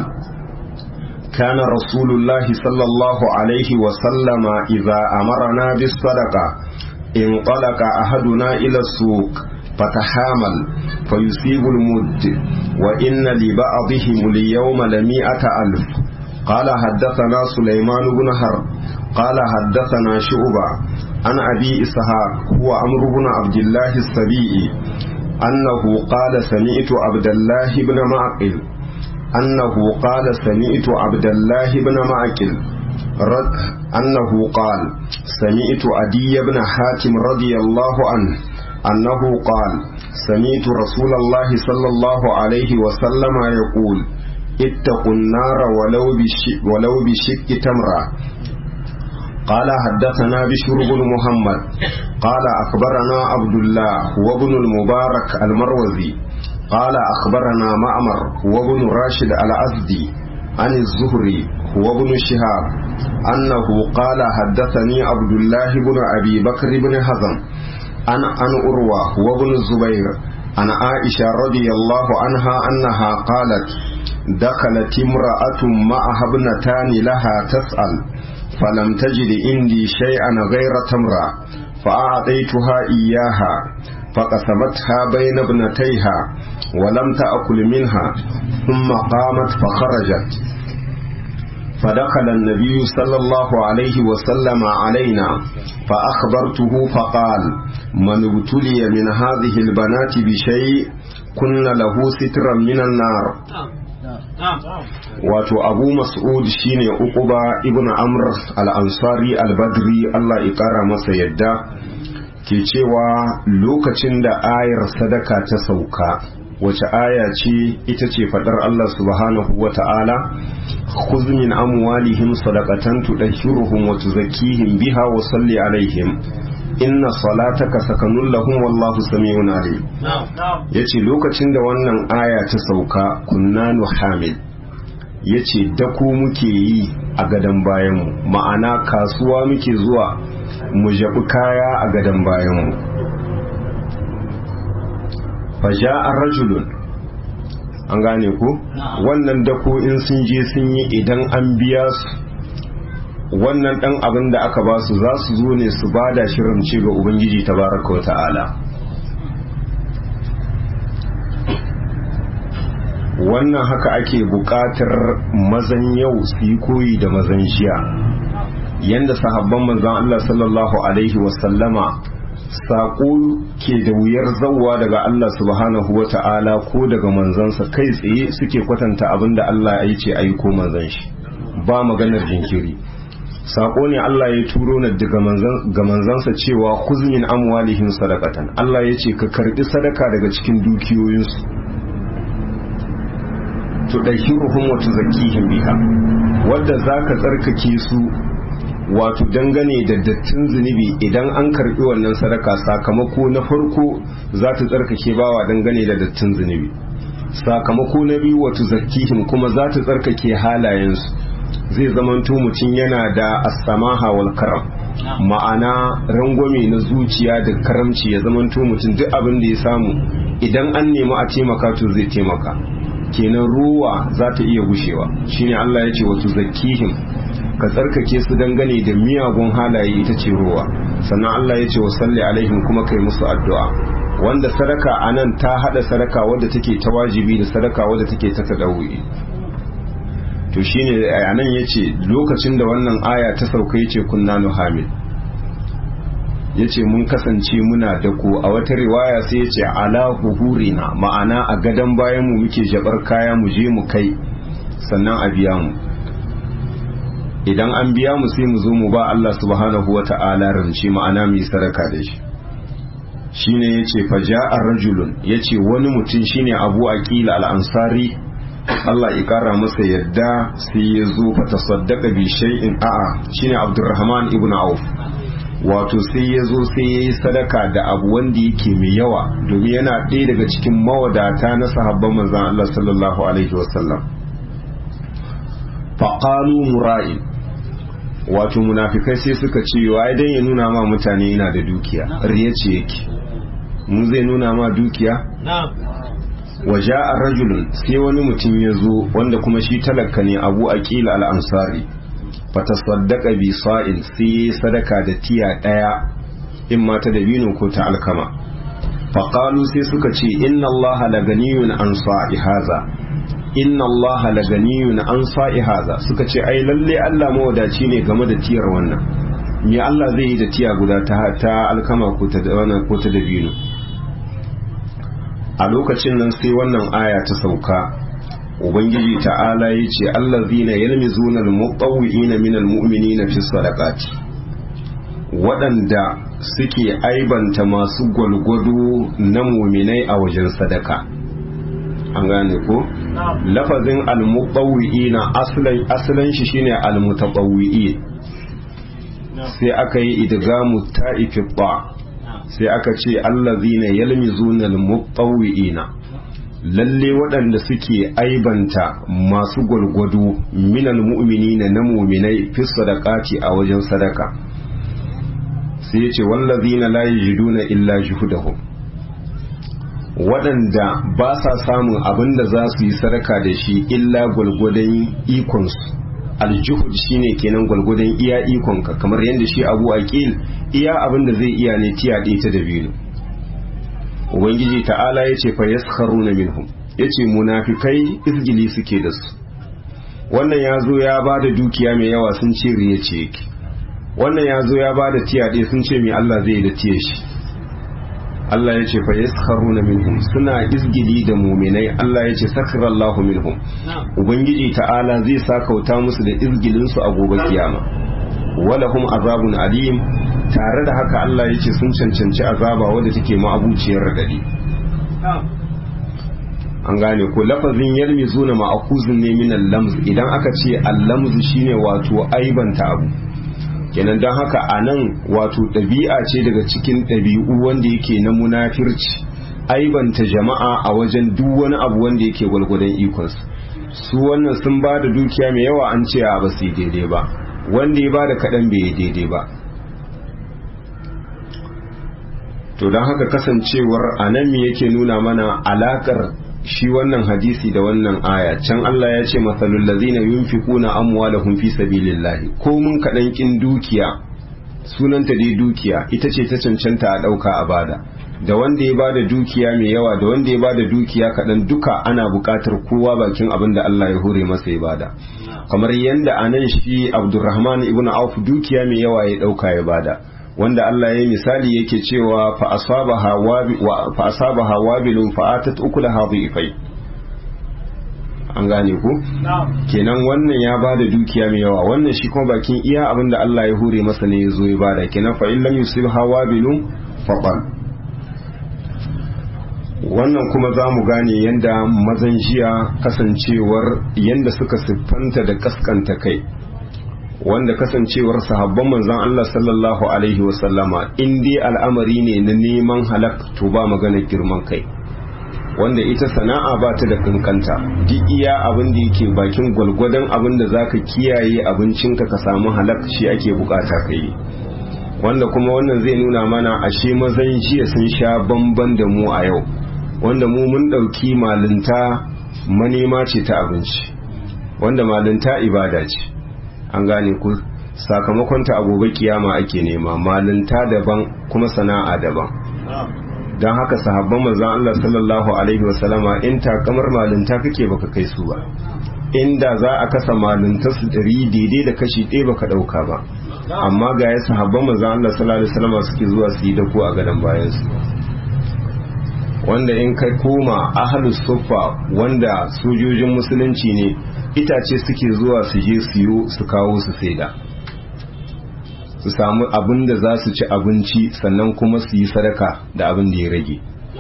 Speaker 1: كان رسول الله صلى الله عليه وسلم إذا أمرنا بالصدقة انطلق أحدنا إلى السوق فتحامل فيصيب المد وإن لبعضهم اليوم لمئة ألف قال حدثنا سليمان بن حرب قال حدثنا شعبة عن أبي إسحاق هو عمرو بن عبد الله السبيعي أنه قال سمعت عبد الله بن معقل أنه قال سمعت عبد الله بن معقل رد أنه قال سمعت عدي بن حاتم رضي الله عنه أنه قال سمعت رسول الله صلى الله عليه وسلم يقول اتقوا النار ولو بشك, ولو بشك تمرة قال حدثنا بشر بن محمد قال أخبرنا عبد الله وابن المبارك المروزي قال أخبرنا معمر وابن راشد الأزدي عن الزهري وابن شهاب أنه قال حدثني عبد الله بن أبي بكر بن حزم عن عن أروى وابن الزبير عن عائشة رضي الله عنها أنها قالت دخلت امرأة معها ابنتان لها تسأل فلم تجد عندي شيئا غير تمرة فأعطيتها إياها فقسمتها بين ابنتيها ولم تأكل منها ثم قامت فخرجت فدخل النبي صلى الله عليه وسلم علينا فأخبرته فقال من ابتلي من هذه البنات بشيء كن له سترا من النار wato abu mas'ud shine uquba ibn amr al-ansari al-badri Allah ya kara masa yadda ke cewa lokacin da ayar sadaka ta sauka wace aya ce ita ce fadar Allah subhanahu wa ta'ala khudh min amwalihim sadaqatan tudahhiruhum wa tuzakkihim biha wa salli alaihim inna salataka sakanun lahum wallahu sami'un alim yace lokacin da wannan aya ta sauka kunna nuhamil yace dako muke yi a gadan bayanmu ma'ana kasuwa muke zuwa mu jabi kaya a gadan bayanmu faja'a rajulun an gane ko wannan dako in sun je sun yi idan an biya su wannan dan abin da aka ba su za su zo ne su ba da shirin ga ubangiji tabaraka wa ta'ala wannan haka ake buƙatar mazan yau su yi koyi da mazan jiya yanda sahabban manzon Allah sallallahu alaihi wasallama saƙo ke da wuyar zauwa daga Allah subhanahu wa ta'ala ko daga manzansa kai tsaye suke kwatanta abin da Allah ya ce aiko manzan shi ba maganar jinkiri sako ne Allah ya turo na daga ga manzansa cewa kuzmin amwalihim sadaqatan Allah ya ce ka karbi sadaka daga cikin dukiyoyinsu to dahiruhum wa tuzakkihim biha wanda zaka tsarkake su wato dangane da dattin zunubi idan an karbi wannan sadaka sakamako na farko za ta tsarkake bawa dangane da dattin zunubi sakamako na biyu wa tuzakkihim kuma za ta tsarkake halayensu zai zamanto mutum yana da asamaha wal karam ma'ana rangwame na zuciya da karamci ya zamanto mutum duk abin da ya samu idan an nemi a taimaka to zai taimaka kenan ruwa za ta iya gushewa shine Allah ya ce wa tuzakkihim ka tsarkake su dangane da miyagun halaye ita ce ruwa sannan Allah ya ce wa salli alaihim kuma kai musu addu'a wanda sadaka anan ta hada sadaka wadda take ta wajibi da sadaka wadda take ta tadawuyi to shine a nan yace lokacin da wannan aya ta sauka yace kunna nuhamil yace mun kasance muna da ko a wata riwaya sai yace ala huhurina ma'ana a gadan bayan mu muke jabar kaya mu je mu kai sannan a biya mu idan an biya mu sai mu zo mu ba Allah subhanahu wata'ala rance ma'ana mu yi sadaka da shi shine yace faja'a rajulun yace wani mutum shine Abu Aqil al-Ansari Allah ya kara masa yadda sai ya zo fa tasaddaqa bi shay'in a'a shine Abdurrahman ibn Auf wato sai ya zo sai ya yi sadaka da abu wanda yake mai yawa domin yana ɗaya daga cikin mawadata na sahabban manzon Allah sallallahu alaihi wasallam faqalu mura'in wato munafikai sai suka ce wai dan ya nuna ma mutane yana da dukiya riya ce yake mu zai nuna ma dukiya waje a rajulun sai wani mutum ya zo wanda kuma shi talaka ne abu aqila al-ansari fata saddaka bi sa'in sai sadaka da tiya daya in ma ta dabino ko ta alkama faqalu sai suka ce inna allaha la ganiyun an sa'i haza inna allaha la ganiyun an sa'i haza suka ce ai lalle Allah mawadaci ne game da tiyar wannan me Allah zai yi da tiya guda ta ta alkama ko ta wannan ko ta dabino a lokacin nan sai wannan aya ta sauka ubangiji ta'ala ya ce allazina yalmizuna almuqawwi'ina minal mu'minina fi sadaqati waɗanda suke aibanta masu gwalgwado na muminai a wajen sadaka an gane ko lafazin almuqawwi'ina aslan aslan shi shine almutaqawwi'in sai aka yi idgamu ta'ifi ba sai aka ce allazina yalmizuna almuqawwi'ina lalle waɗanda suke aibanta masu gwargwado minal mu'minina na mu'minai fi sadaqati a wajen sadaka sai yace wallazina la yajiduna illa juhudahum waɗanda ba sa samun abin da za su yi sadaka da shi illa gwalgwadon ikonsu aljuhud shine kenan gwalgwadon iya ikonka kamar yadda shi abu aqil iya abin da zai iya ne tiya ɗaya ta da biyu ubangiji ta'ala ya ce fa yaskharuna minhum yace munafikai izgili suke da su wannan ya zo ya ba da dukiya mai yawa sun ce riya ce yake wannan ya zo ya ba da tiyaɗe sun ce mai Allah zai da tiye shi Allah ya ce fa yaskharuna minhum suna izgili da muminai Allah ya ce sakharallahu minhum ubangiji ta'ala zai sakauta musu da izgilin su a gobe kiyama walahum azabun alim tare da haka Allah ya ce sun cancanci azaba wadda take ma'abuciyar radadi an gane ko lafazin yalmi zuna ma'akuzin ne min al-lamz idan aka ce al-lamz shine wato aibanta abu kenan don haka a nan wato ɗabi'a ce daga cikin ɗabi'u wanda yake na munafirci aibanta jama'a a wajen duk wani abu wanda yake gwalgwadon ikonsu su wannan sun ba da dukiya mai yawa an ce a ba su daidai ba wanda ya ba da kaɗan bai yi daidai ba to don haka kasancewar a nan me yake nuna mana alakar shi wannan hadisi da wannan aya can Allah ya ce masalul ladzina yunfiquna amwalahum fi sabilillahi ko mun kadan kin dukiya sunanta dai dukiya ita ce ta cancanta a dauka a bada da wanda ya bada dukiya mai yawa da wanda ya bada dukiya kadan duka ana buƙatar kowa bakin abin da Allah ya hore masa ya bada kamar yanda anan shi Abdurrahman ibn Auf dukiya mai yawa ya dauka ya bada wanda Allah ya yi misali yake cewa fa asabaha wabilun fa atat ukulaha dhifai an gane ku kenan wannan ya bada dukiya mai yawa wannan shi kuma bakin iya abinda Allah ya hure masa ne yazo ya bada kenan fa illam yusibha wabilun faqal wannan kuma za mu gane yanda mazan jiya kasancewar yanda suka siffanta da kaskanta kai wanda kasancewar sahabban manzon Allah sallallahu alaihi wasallama in dai al'amari ne na neman halak to ba maganar girman kai wanda ita sana'a ba ta da kankanta duk iya abin da yake bakin gwalgwadon abin da zaka kiyaye abincinka ka samu halak shi ake bukata ka yi wanda kuma wannan zai nuna mana ashe mazan jiya sun sha bamban da mu a yau wanda mu mun ɗauki malinta manema ce ta abinci wanda malinta ibada ce an gane ku sakamakonta a gobe kiyama ake nema malinta daban kuma sana'a daban don haka sahabban manzon Allah sallallahu alaihi wasallama in takamar malinta kake baka kai su ba inda za a kasa malinta su dari daidai da kashi ɗaya baka ɗauka ba amma ga ya sahabban manzon Allah sallallahu alaihi wasallama suke zuwa su yi da ku a gadon bayan su wanda in kai koma ahalus suffa wanda sojojin musulunci ne itace suke zuwa su je siyo su kawo su saida su samu abin da za su ci abinci sannan kuma su yi sadaka da abin da ya rage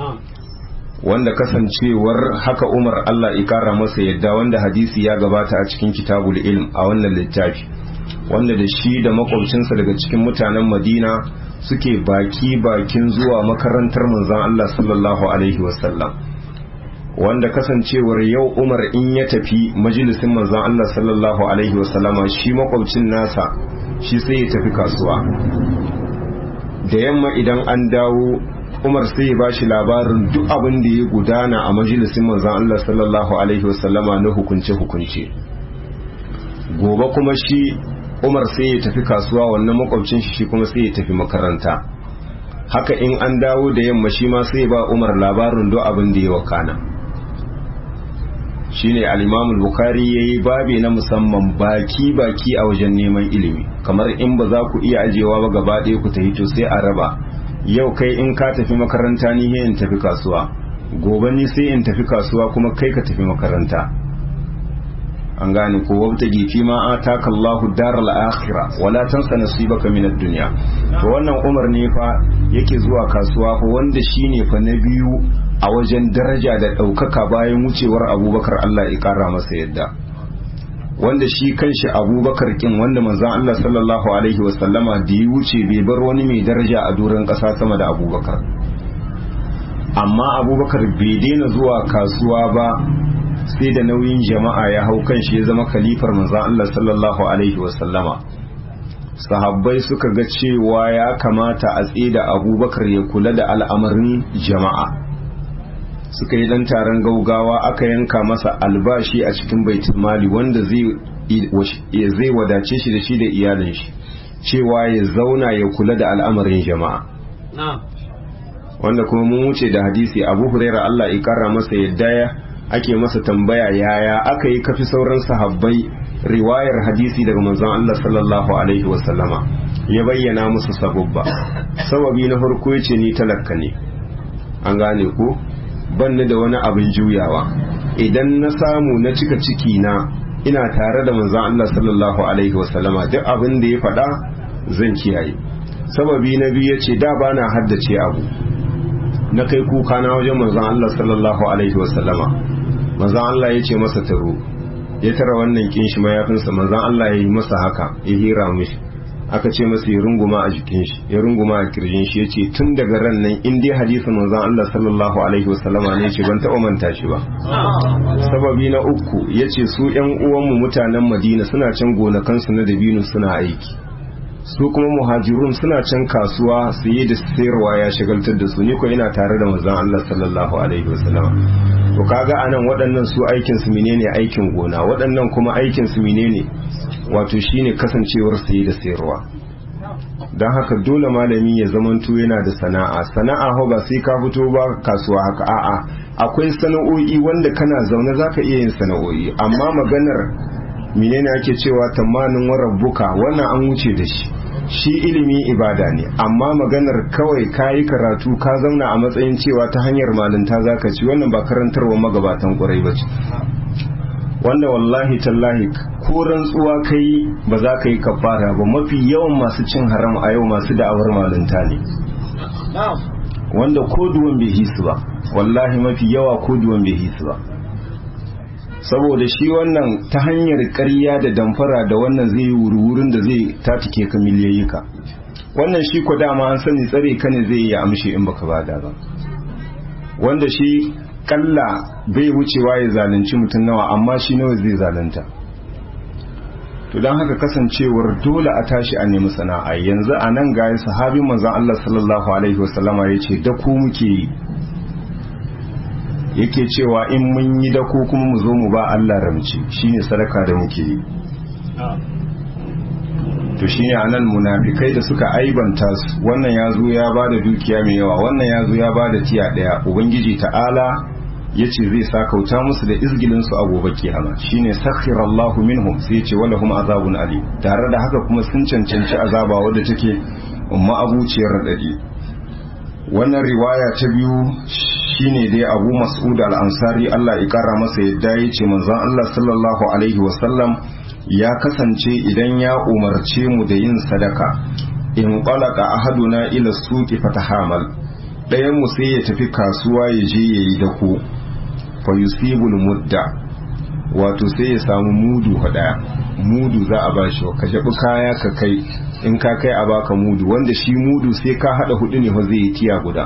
Speaker 1: wanda kasancewar haka umar Allah ikara masa yadda wanda hadisi ya gabata a cikin kitabul ilm a wannan littafi wanda da shi da makwabcinsa daga cikin mutanen madina suke baki bakin zuwa makarantar manzan Allah sallallahu alaihi wasallam wanda kasancewar yau umar in ya tafi majalisin manzan Allah sallallahu alaihi wasallama shi makwabcin nasa shi sai ya tafi kasuwa da yamma idan an dawo umar sai ya bashi labarin duk abin da ya gudana a majalisin manzan Allah sallallahu alaihi wasallama na hukunce-hukunce gobe kuma shi umar sai ya tafi kasuwa wannan makwabcin shi kuma sai ya tafi makaranta haka in an dawo da yamma shi ma sai ba umar labarin duk abin da ya wakana shine al-imam al-bukhari yayi babi na musamman baki baki a wajen neman ilimi kamar in ba za ku iya ajewa ba gaba ɗaya ku tafi to sai a raba yau kai in ka tafi makaranta ni in tafi kasuwa gobe ni sai in tafi kasuwa kuma kai ka tafi makaranta an gane ko wabta gifi ma ataka Allahu daral akhirah wala tansa nasibaka min ad-dunya to wannan Umar ne fa yake zuwa kasuwa fa wanda shine fa na biyu a wajen daraja da daukaka bayan wucewar Abubakar Allah ya kara masa yadda wanda shi kanshi Abubakar kin wanda manzon Allah sallallahu alaihi wasallama da ya wuce bai bar wani mai daraja a doron kasa sama da Abubakar amma Abubakar bai daina zuwa kasuwa ba sai da nauyin jama'a ya hau kan shi ya zama kalifar manzan Allah sallallahu alaihi wasallama sahabbai suka ga cewa ya kamata a tsida abubakar ya kula da al'amarin jama'a suka yi dan taron gaugawa aka yanka masa albashi a cikin baitul mali wanda zai wadace shi da shi da iyalin shi cewa ya zauna ya kula da al'amarin jama'a wanda kuma mun wuce da hadisi abu huraira Allah ya kara masa yadda ya ake masa tambaya yaya aka yi kafi sauran sahabbai riwayar hadisi daga manzon Allah sallallahu alaihi wasallama ya bayyana musu sababba sababi na farko yace ni talakka ne an gane ko banni da wani abin juyawa idan na samu na cika ciki na ina tare da manzon Allah sallallahu alaihi wasallama duk abin da ya faɗa zan kiyaye sababi na biyu yace da bana haddace abu na kai kuka na wajen manzon Allah sallallahu alaihi wasallama manzon Allah ya ce masa taro ya tara wannan kin shi mayafinsa manzon Allah ya yi masa haka ya hira mishi aka ce masa ya runguma a jikin shi ya runguma a kirjin shi ya ce tun daga ran nan in dai hadisin manzon Allah sallallahu alaihi wasallama ne ce ban taɓa manta shi ba sababi na uku ya ce su ƴan uwanmu mutanen Madina suna can gonakansu na dabino suna aiki su kuma muhajirun suna can kasuwa siye da sayarwa ya shagaltar da su ni ko ina tare da manzon Allah sallallahu alaihi wasallam to kaga anan waɗannan su aikin su menene aikin gona waɗannan kuma aikin su menene wato shine kasancewar siye da sayarwa dan haka dole malami ya zamanto yana da sana'a sana'a ho ba sai ka fito ba kasuwa haka a'a akwai sana'o'i wanda kana zaune zaka iya yin sana'o'i amma maganar menene ake cewa tamanin warabbuka wannan an wuce da shi shi ilimi ibada ne amma maganar kawai kayi karatu ka zauna a matsayin cewa ta hanyar malinta zaka ci wannan ba karantarwa magabatan ƙwarai ba ce wanda wallahi tallahi ko rantsuwa kai ba za ka yi kafara ba mafi yawan masu cin haram a yau masu da'awar malinta ne wanda ko duwan bai hisu ba wallahi mafi yawa ko duwan bai hisu ba saboda shi wannan ta hanyar ƙarya da damfara da wannan zai yi wurin da zai tatike ka miliyayyuka wannan shi ko dama an sani tsare ka ne zai yi amshi in baka bada ba wanda shi kalla bai wucewa ya zalunci mutum nawa amma shi nawa zai zalunta to don haka kasancewar dole a tashi a nemi sana'a yanzu a nan ga sahabin manzon Allah sallallahu alaihi wasallama ya ce da ku muke yi yake cewa in mun yi dako kuma mu zo mu ba Allah ramci shine sadaka da muke yi to shine anan munafikai da suka aibanta su wannan ya zo ya bada dukiya mai yawa wannan ya zo ya bada tiya daya ubangiji ta'ala yace zai sakauta musu da izgilin su a gobe kiyama shine sakhirallahu minhum sai yace walahum azabun ali tare da haka kuma sun cancanci azaba wadda take umma abuciyar radadi wannan riwaya ta biyu shine dai abu mas'ud al-ansari Allah ya kara masa yadda ya ce manzon Allah sallallahu alaihi wasallam ya kasance idan ya umarce mu da yin sadaka in qalaka ahaduna ila suqi fatahamal ɗayan mu sai ya tafi kasuwa ya je yayi dako fa yusibul mudda wato sai ya samu mudu daya mudu za a bashi ka jabi kaya ka kai in ka kai a baka mudu wanda shi mudu sai ka hada hudu ne fa zai yi tiya guda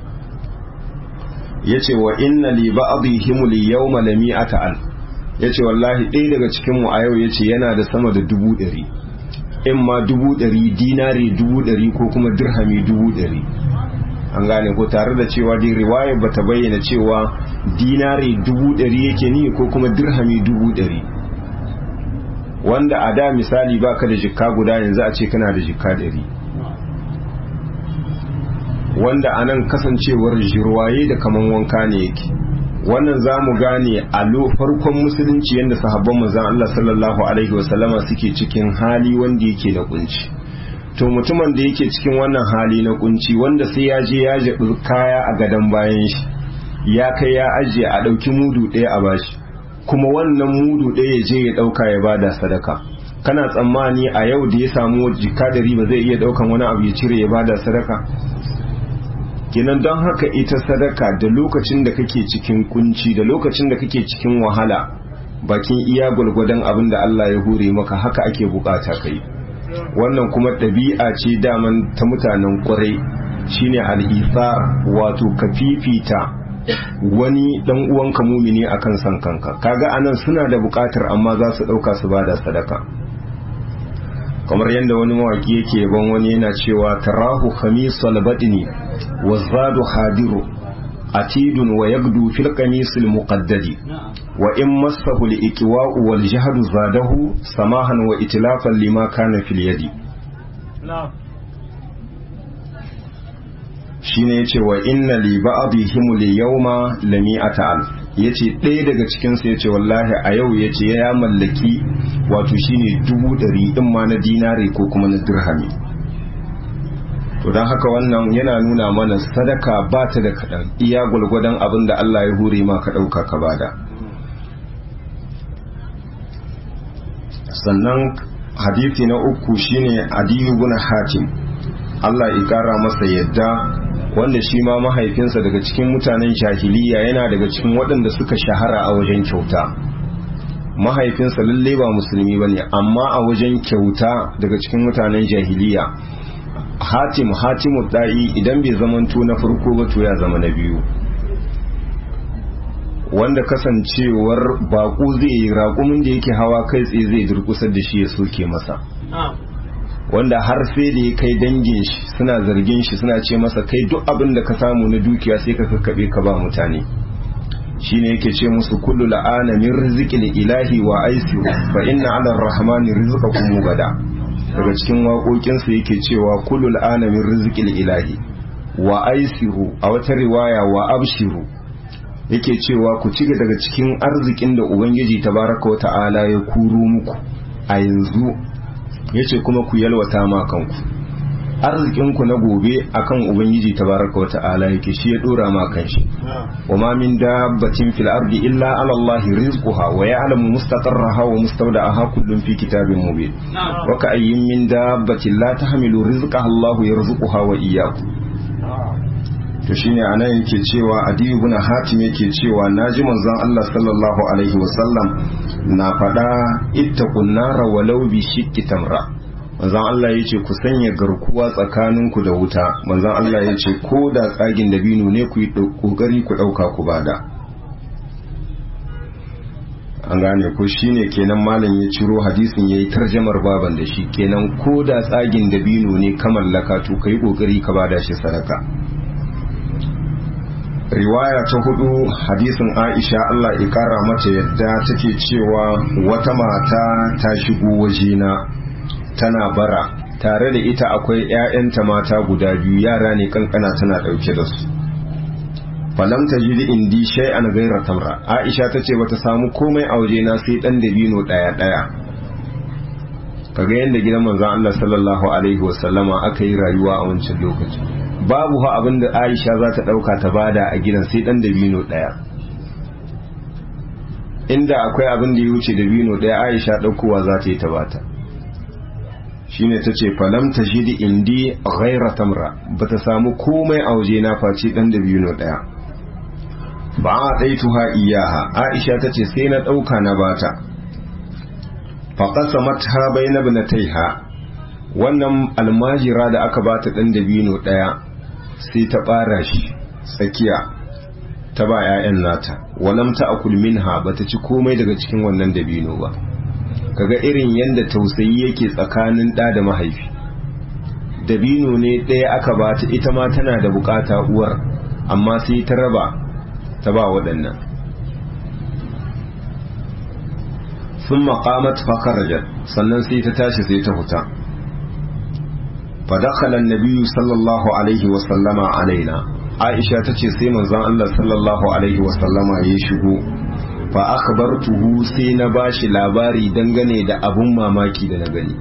Speaker 1: yace wa inna li ba'dihim li yawma lami'ata al yace wallahi ɗaya daga cikin mu a yau yace yana da sama da dubu ɗari in ma dubu ɗari dinari dubu ɗari ko kuma dirhami dubu ɗari an gane ko tare da cewa dai riwayar bata bayyana cewa dinari dubu ɗari yake ni ko kuma dirhami dubu ɗari wanda a da misali baka da jikka guda yanzu a ce kana da jikka ɗari wanda a nan kasancewar jirwaye da kaman wanka ne yake wannan za mu gane a farkon musulunci yadda sahabban manzan Allah sallallahu alaihi wasallama suke cikin hali wanda yake da kunci to mutumin da yake cikin wannan hali na kunci wanda sai ya je ya jaɓi kaya a gadon bayan shi ya kai ya ajiye a ɗauki mudu ɗaya a bashi kuma wannan mudu ɗaya ya je ya ɗauka ya bada sadaka kana tsammani a yau da ya samu jika da riba zai iya ɗaukan wani abu ya cire ya bada sadaka kenan don haka ita sadaka da lokacin da kake cikin kunci da lokacin da kake cikin wahala bakin iya gwalgwadon abin da Allah ya hure maka haka ake bukata kai wannan kuma ɗabi'a ce daman ta mutanen kwarai shine al'isar wato ka fifita wani dan uwanka mumini akan san kanka kaga anan suna da bukatar amma za su dauka su bada sadaka kamar yadda wani mawaki yake ban wani yana cewa tarahu khamisal badni wa zadu hadiru atidun wa yagdu fil qamisil muqaddadi wa in massahu al iqwa'u wal jahdu zadahu samahan wa itlafan lima kana fil yadi shine yace wa inna li ba'dihim li yawma lami'ata alf yace ɗaya daga cikin su yace wallahi a yau yace ya mallaki wato shine dubu ɗari in ma na dinari ko kuma na dirhami to don haka wannan yana nuna mana sadaka ba ta da kaɗan iya gwalgwadon abin da Allah ya hure ma ka ɗauka ka bada sannan hadisi na uku shine adiyu bin hatim Allah ya kara masa yadda wanda shi ma mahaifinsa daga cikin mutanen jahiliya yana daga cikin waɗanda suka shahara a wajen kyauta mahaifinsa lalle ba musulmi bane amma a wajen kyauta daga cikin mutanen jahiliya hatim hatimu da'i idan bai zamanto na farko ba to ya zama na biyu wanda kasancewar baƙo zai yi raƙumin da yake hawa kai tsaye zai durkusar da shi ya soke masa wanda har sai da ya kai dangin shi suna zargin shi suna ce masa kai duk abin da ka samu na dukiya sai ka kakkaɓe ka ba mutane shine yake ce musu kullu la'ana min rizqil ilahi wa aisiru fa inna 'ala ar-rahmani rizqakum gada daga cikin waƙoƙinsa yake cewa kullu la'ana min rizqil ilahi wa aisiru a wata riwaya wa abshiru yake cewa ku ci daga cikin arzikin da ubangiji tabaraka wa ta'ala ya kuro muku a yanzu yace kuma ku yalwata ma kanku arzikinku na gobe akan ubangiji tabaraka wa ta'ala yake shi ya dora ma kanshi wa ma min dabbatin fil ardi illa ala Allah rizquha wa ya'lamu mustaqarraha wa mustawda'aha kullun fi kitabin mubin wa ka ayyin min dabbatin la tahmilu rizqaha Allah yarzuquha wa iyyakum to shine anan yake cewa adiyu ibn hatim yake cewa naji manzon Allah sallallahu alaihi wasallam na faɗa ittaqun nara walau bi shiqqi tamra manzon Allah yace ku sanya garkuwa tsakaninku da wuta manzon Allah yace ko da tsagin dabino ne ku yi kokari ku dauka ku bada an gane ko shine kenan malam ya ciro hadisin yayi tarjamar baban da shi kenan ko da tsagin dabino ne ka mallaka to kai kokari ka bada shi sadaka riwaya ta hudu hadisin aisha Allah ya kara mata yadda take cewa wata mata ta shigo wajena tana bara tare da ita akwai 'ya'yanta mata guda biyu yara ne kankana tana ɗauke da su falam ta ji indi shay'an gaira tamra aisha ta ce bata samu komai a wajena sai ɗan dabino ɗaya ɗaya kaga yadda gidan manzon Allah sallallahu alaihi wasallama aka yi rayuwa a wancan lokacin babu ha abin da aisha za ta ɗauka ta bada a gidan sai ɗan dabino ɗaya inda akwai abin da ya wuce dabino ɗaya aisha ɗaukowa za ta yi ta bata shine ta ce falam ta shidi indi ghaira tamra ba ta samu komai a waje na face ɗan dabino ɗaya ba a ɗaituha iyaha aisha ta ce sai na ɗauka na bata faƙasa mata bai na taiha wannan almajira da aka bata ɗan dabino ɗaya sai ta ɓara shi tsakiya ta ba 'ya'yan nata walam ta akul minha ba ta ci komai daga cikin wannan dabino ba kaga irin yadda tausayi yake tsakanin ɗa da mahaifi dabino ne ɗaya aka bata ita ma tana da bukata uwar amma sai ta raba ta ba waɗannan sun maƙamat fakarajar sannan sai ta tashi sai ta huta فدخل النبي صلى الله عليه وسلم علينا عائشة تce sai manzon Allah sallallahu alaihi wasallama ya shigo fa akhbartuhu sai na bashi labari dangane da abun mamaki da na gani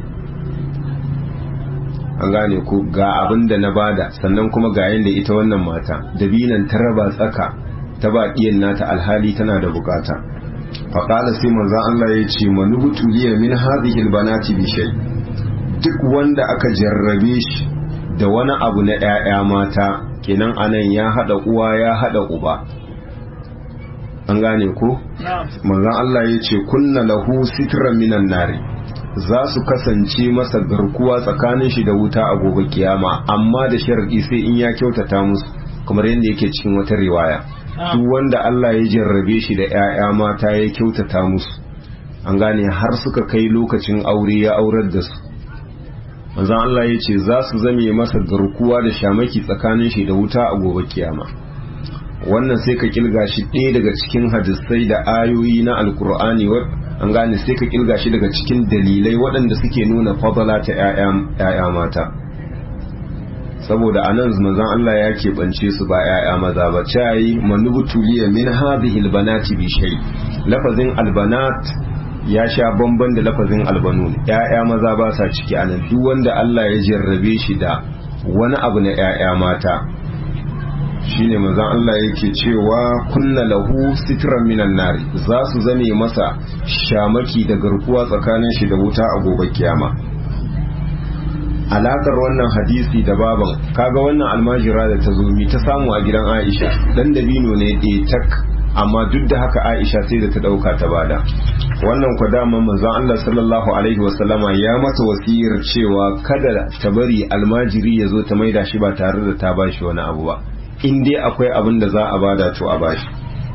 Speaker 1: an gane ko ga abin da na bada sannan kuma ga yanda ita wannan mata dabinan ta raba tsaka ta ba iyan nata alhali tana da bukata fa qala sai manzon Allah ya ce manubutu liya min hadhihi albanati bi shay' duk wanda aka jarrabe shi da wani abu na ‘ya'ya mata kenan anan ya haɗa uwa ya haɗa uba an gane ko? manzan Allah ya ce kunna lahu sitran minan nari za su kasance masa garkuwa tsakanin shi da wuta a gobe kiyama amma da sharadi sai in ya kyautata musu kamar yadda yake cikin wata riwaya duk wanda Allah ya jarrabe shi da ‘ya'ya mata ya kyautata musu an gane har suka kai lokacin aure ya aurar da su manzon Allah ya ce za su zame masa garkuwa da shamaki tsakanin shi da wuta a gobe kiyama wannan sai ka kilga shi ɗaya daga cikin hadisai da ayoyi na alkur'ani an gane sai ka kilga shi daga cikin dalilai waɗanda suke nuna fadala ta 'ya'ya mata saboda anan manzon Allah ya keɓance su ba ‘ya'ya maza ba cayi manubutuliya min hadhihi albanati bi shay lafazin albanat ya sha bamban da lafazin albanun ‘ya'ya maza ba sa ciki anan duk wanda Allah ya jarrabe shi da wani abu na ‘ya'ya mata shine manzon Allah yake cewa kunna lahu sitran minan nari za su zame masa shamaki da garkuwa tsakanin shi da wuta a gobe kiyama alakar wannan hadisi da baban kaga wannan almajira da ta zo mi ta samu a gidan Aisha dan dabino ne ɗaya tak amma duk da haka Aisha sai da ta dauka ta bada wannan ku dama manzon Allah sallallahu alaihi wasallama ya mata wasiyar cewa kada ta bari almajiri ya zo ta maida shi ba tare da ta bashi wani abu ba in dai akwai abin da za a bada to a bashi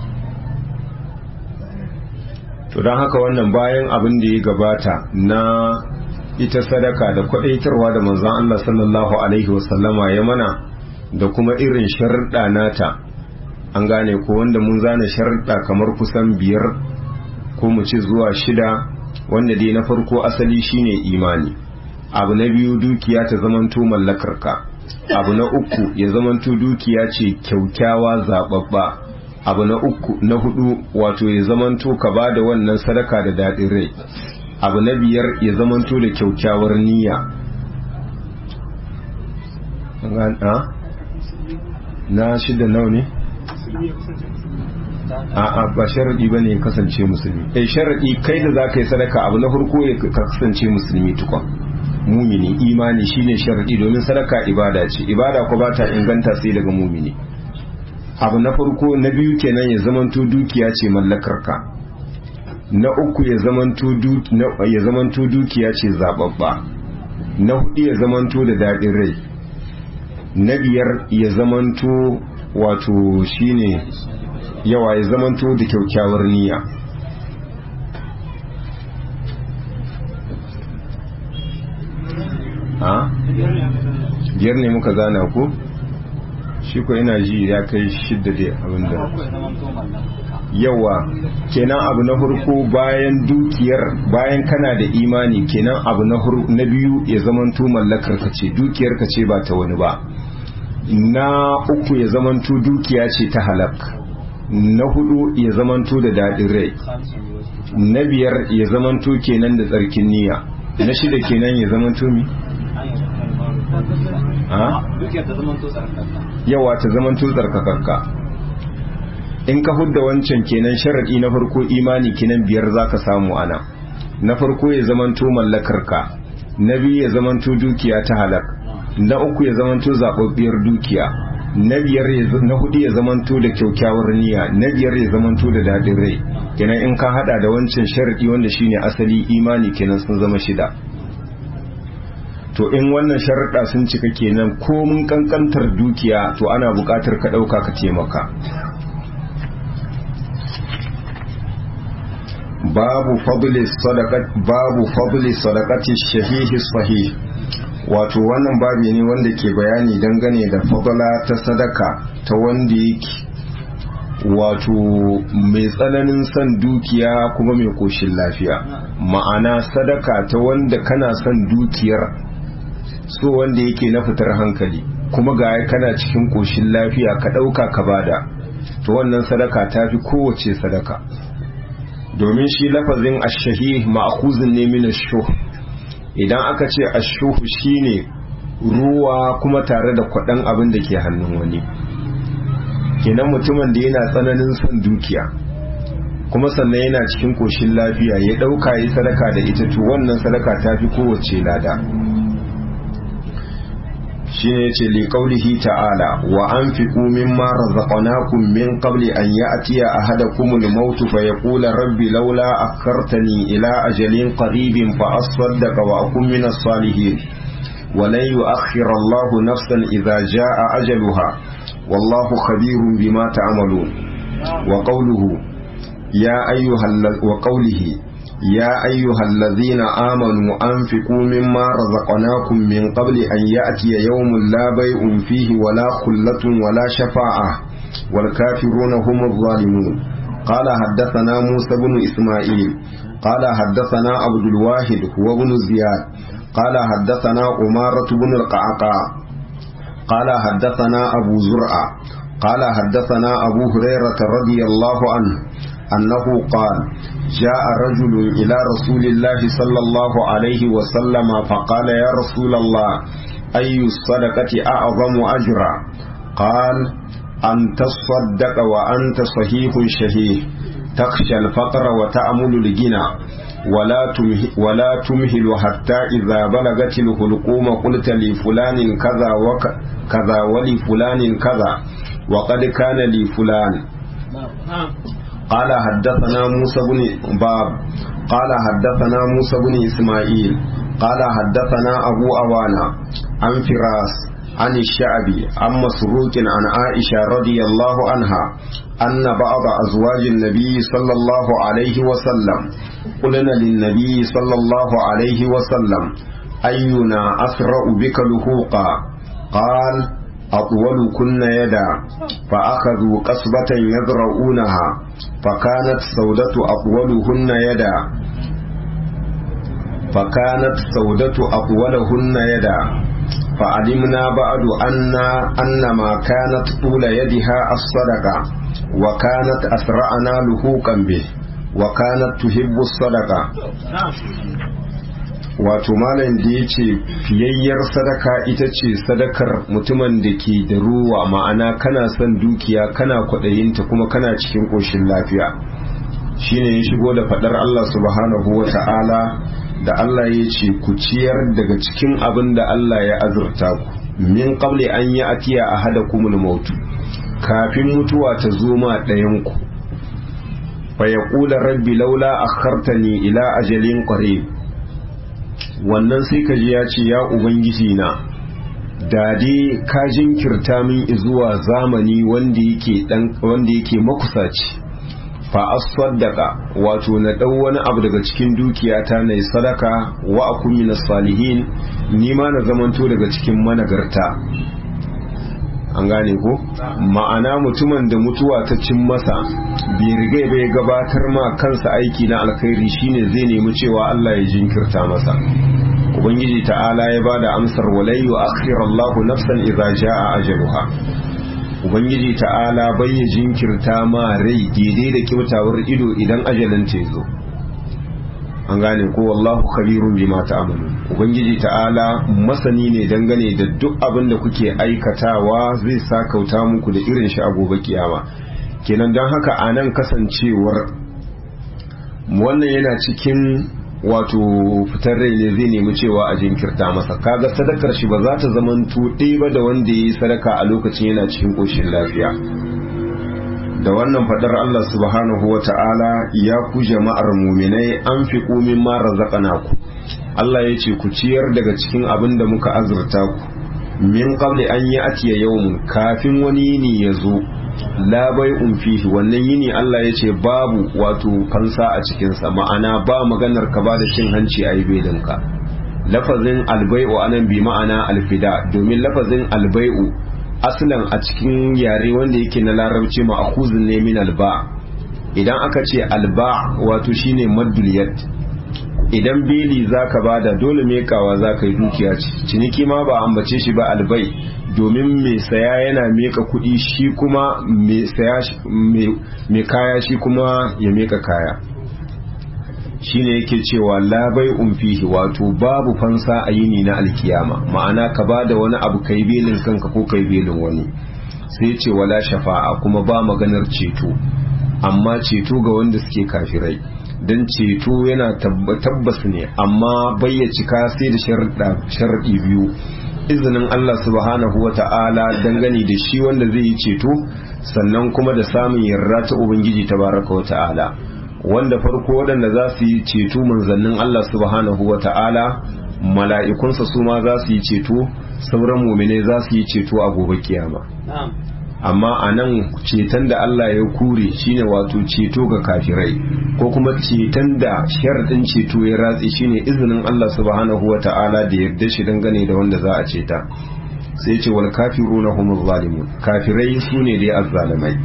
Speaker 1: to don haka wannan bayan abin da ya gabata na ita sadaka da kwadaitarwa da manzon Allah sallallahu alaihi wasallama ya mana da kuma irin sharuɗa nata an gane ko wanda mun zana sharuɗa kamar kusan biyar ko mu ci zuwa shida wanda dai na farko asali shine imani abu na biyu dukiya ta zamanto mallakarka abu na uku ya zamanto dukiya ce kyaukyawa zababba abu na uku na hudu wato ya zamanto ka ba da wannan sadaka da daɗin rai abu na biyar ya zamanto da kyaukyawar niyya na shida nau ne a ba sharaɗi ba ne ya kasance musulmi eh sharaɗi kai da za ka yi sadaka abu na farko ya kasance musulmi tukwa mumini imani shine sharaɗi domin sadaka ibada ce ibada ko ba ta inganta sai daga mumini abu na farko na biyu kenan ya zamanto dukiya ce mallakarka na uku ya zamanto dukiya ce zababba na hudu ya zamanto da daɗin rai na biyar ya zamanto wato shine yawa ya zamanto da kyaukyawar niyya ha biyar ne muka zana ku shi ko ina ji ya kai shidda da abinda yawa kenan abu na farko bayan dukiyar bayan kana da imani kenan abu na biyu ya zamanto mallakar ka ce dukiyar ka ce ba ta wani ba na uku ya zamanto dukiya ce ta halak na hudu ya zamanto da daɗin rai na biyar ya zamanto kenan da tsarkin niyya na shida kenan ya zamanto mi yawa ta zamanto tsarkakakka in ka hudda wancan kenan sharaɗi na farko imani kenan biyar za ka samu ana na farko ya zamanto mallakarka na biyu ya zamanto dukiya ta halak na uku ya zamanto zaɓaɓɓiyar dukiya na biyar na hudu ya zamanto da kyaukyawar niyya na biyar ya zamanto da daɗin rai kenan in ka hada da wancan sharaɗi wanda shine asali imani kenan sun zama shida to in wannan sharaɗa sun cika kenan ko mun kankantar dukiya to ana buƙatar ka ɗauka ka taimaka babu fadli sadaqat babu fadli sadaqati shahihi sahih wato wannan babi ne wanda ke bayani dangane da fadala ta sadaka ta wanda yake wato mai tsananin son dukiya kuma mai koshin lafiya ma'ana sadaka ta wanda kana son dukiyar so wanda yake na fitar hankali kuma ga kana cikin koshin lafiya ka ɗauka ka bada to wannan sadaka ta fi kowace sadaka domin shi lafazin ashahi ma'akuzin ne min ashuh idan aka ce ashuh shine ruwa kuma tare da kwaɗan abin da ke hannun wani kenan mutumin da yana tsananin son dukiya kuma sannan yana cikin koshin lafiya ya ɗauka yi sadaka da ita to wannan sadaka ta fi kowace lada shi ne ce liƙaulihi ta'ala wa an fi ƙumin mara zaƙonakun min ƙabli an yi a tiya a hada kumul mautu fa ya ƙula rabbi laula a kartani ila ajalin ƙaribin fa asfaddaka wa akun min salihin ولن يؤخر الله نفسا إذا جاء أجلها والله خبير بما تعملون وقوله يا أيها وقوله يا أيها الذين آمنوا أنفقوا مما رزقناكم من قبل أن يأتي يوم لا بيع فيه ولا خلة ولا شفاعة والكافرون هم الظالمون قال حدثنا موسى بن إسماعيل قال حدثنا عبد الواحد هو بن زياد قال حدثنا أمارة بن القعقاع قال حدثنا أبو زرعة قال حدثنا أبو هريرة رضي الله عنه أنه قال جاء رجل إلى رسول الله صلى الله عليه وسلم فقال يا رسول الله أي الصدقة أعظم أجرا قال أن تصدق وأنت صحيح شهيه تخشى الفقر وتأمل الغنى ولا تمهل, ولا تمهل حتى إذا بلغت الحلقوم قلت لفلان كذا وكذا ولفلان كذا وقد كان لفلان قال حدثنا موسى بن باب قال حدثنا موسى بن إسماعيل قال حدثنا أبو أوانا عن فراس عن الشعبي عن مسروق عن عائشة رضي الله عنها أن بعض أزواج النبي صلى الله عليه وسلم قلنا للنبي صلى الله عليه وسلم أينا أسرع بك لهوقا قال أطول كن يدا فأخذوا قصبة يذرؤونها فكانت سودة أطولهن يدا فكانت سودة أطولهن يدا فعلمنا بعد أن أن ما كانت طول يدها الصدقة وكانت أسرعنا لهوقا به وكانت تحب الصدقة wato malam da ya ce fiyayyar sadaka ita ce sadakar mutumin da ke da ruwa ma'ana kana son dukiya kana kwaɗayinta kuma kana cikin ƙoshin lafiya shine ya shigo da faɗar Allah subhanahu wa ta'ala da Allah ya ce ku ciyar daga cikin abin da Allah ya azurta ku min qabli an yi atiya a hada kumul mautu kafin mutuwa ta zo ma ɗayan ku fa yaqula rabbi laula akhartani ila ajalin qarib wannan sai ka ji ya ce ya ubangiji na da dai ka jinkirta min zuwa zamani wanda yake dan wanda yake makusaci fa asfaddaka wato na dau wani abu daga cikin dukiyata na sadaka wa akun minas salihin ni ma na zamanto daga cikin managarta an gane ko ma'ana mutumin da mutuwa ta cin masa bai riga bai gabatar ma kansa aiki na alkhairi shine zai nemi cewa Allah ya jinkirta masa ubangiji ta'ala ya bada amsar walayyu akhirallahu nafsan idza jaa ajaluha ubangiji ta'ala bai ya jinkirta ma rai daidai da kyautawar ido idan ajalin ta zo an gane ko wallahu khabirun bima ta'malun ubangiji ta'ala masani ne dangane da duk abin da kuke aikatawa zai sakauta muku da irin shi a gobe kiyama kenan don haka a nan kasancewar wannan yana cikin wato fitar rai ne zai nemi cewa a jinkirta masa kaga sadakar shi ba za ta zaman tuɗe ba da wanda ya yi sadaka a lokacin yana cikin ƙoshin lafiya da wannan fadar Allah subhanahu wa ta'ala ya ku jama'ar muminai an fi komin mara ku Allah ya ce ku ciyar daga cikin abin da muka azurta ku min qabli an yi atiya yawmun kafin wani yini ya zo la bai'un fihi wannan yini Allah ya ce babu wato fansa a cikinsa ma'ana ba maganar ka ba da cin hanci a yi belinka lafazin albai'u anan bi ma'ana alfida domin lafazin albai'u aslan a cikin yare wanda yake na larabci ma'khuzun ne min alba idan aka ce alba wato shine maddul yad idan beli zaka bada dole mekawa zaka yi dukiya ce ciniki ma ba ambace shi ba albai domin mai saya yana meka kuɗi shi kuma mai kaya shi kuma ya meka kaya shine yake cewa labai umfihi wato babu fansa a yini na alkiyama ma'ana ka ba da wani abu kai belin kanka ko kai belin wani sai ce wala shafa'a kuma ba maganar ceto amma ceto ga wanda suke kafirai don ceto yana tabbas ne amma cika sai da sharaɗi biyu izinin Allah subhanahu wa ta'ala dangane da shi wanda zai yi ceto sannan kuma da samun yarda ta Ubangiji tabaraka wa ta'ala wanda farko waɗanda za su yi ceto manzannin Allah subhanahu wa ta'ala mala'ikunsa su ma za su yi ceto sauran mumine za su yi ceto a gobe kiyama amma a nan ceton da Allah ya kure shine wato ceto ga kafirai ko kuma ceton da sharaɗin ceto ya ratse shine izinin Allah subhanahu wa ta'ala da yarda shi dangane da wanda za a ceta sai ce wal kafiruna humuz zalimun kafirai su ne dai azzalimai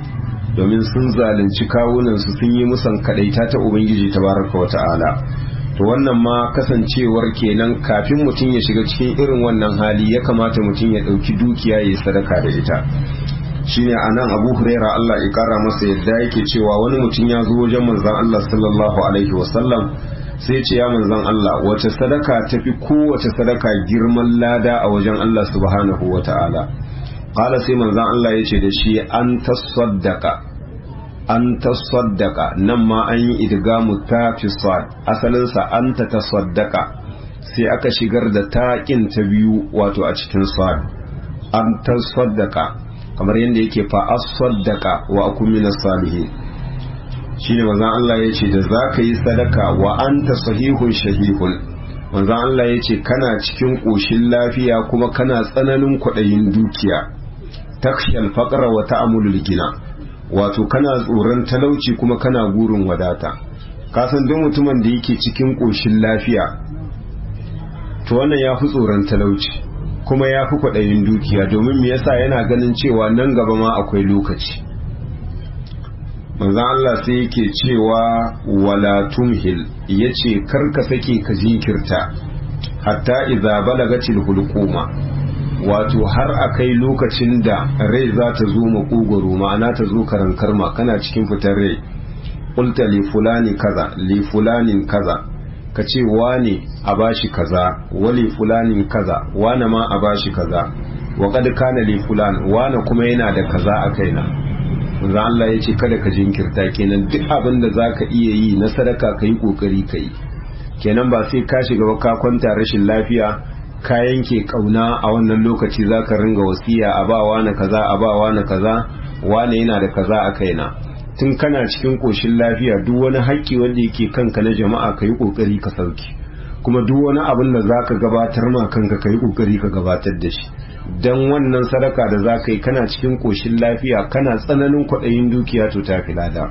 Speaker 1: domin sun zalunci kawunansu sun yi musan kadaita ta ubangiji tabaraka wa ta'ala to wannan ma kasancewar kenan kafin mutum ya shiga cikin irin wannan hali ya kamata mutum ya ɗauki dukiya ya yi sadaka da ita shine anan abu huraira Allah ya kara masa yadda yake cewa wani mutum ya zo wajen manzon Allah sallallahu alaihi wasallam sai ce ya manzon Allah wace sadaka tafi kowace sadaka girman lada a wajen Allah subhanahu wata'ala qala sai manzon Allah ya ce da shi an tasaddaqa an tasaddaqa nan ma an yi idgamu ta fi sad asalin sa an ta tasaddaqa sai aka shigar da taƙin ta biyu wato a cikin sad an tasaddaqa kamar yadda yake fa as-saddaqa wa akun minas salihin shine manzon Allah yace da zaka yi sadaka wa anta sahihun shahihun manzon Allah yace kana cikin koshin lafiya kuma kana tsananin kwaɗayin dukiya takshal faqra wa ta'amulul gina wato kana tsoron talauci kuma kana gurin wadata kasan duk mutumin da yake cikin koshin lafiya to wannan ya fi tsoron talauci kuma ya fi kwaɗayin dukiya domin me yasa yana ganin cewa nan gaba ma akwai lokaci manzan Allah sai yake cewa wala tumhil yace kar ka sake ka jinkirta hatta idza balagatil hulquma wato har akai lokacin da rai za ta zo makogoro ma'ana ta zo karankarma kana cikin fitar rai qulta li fulani kaza li fulanin kaza ka ce wane a bashi kaza wali fulanin kaza wane ma a bashi kaza wa kad kana li fulan wane kuma yana da kaza a kaina manzo Allah ya ce kada ka jinkirta kenan duk abin da zaka iya yi na sadaka kai kokari kai kenan ba sai ka shiga ba ka kwanta rashin lafiya ka yanke kauna a wannan lokaci zaka ringa wasiya a ba wane kaza a ba wane kaza wane yana da kaza a kaina tun kana cikin koshin lafiya duk wani haƙƙi wanda yake kanka na jama'a ka yi ƙoƙari ka sauki kuma duk wani abin da za ka gabatar ma kanka ka yi ƙoƙari ka gabatar da shi don wannan sadaka da za ka yi kana cikin koshin lafiya kana tsananin kwaɗayin dukiya to ta fi lada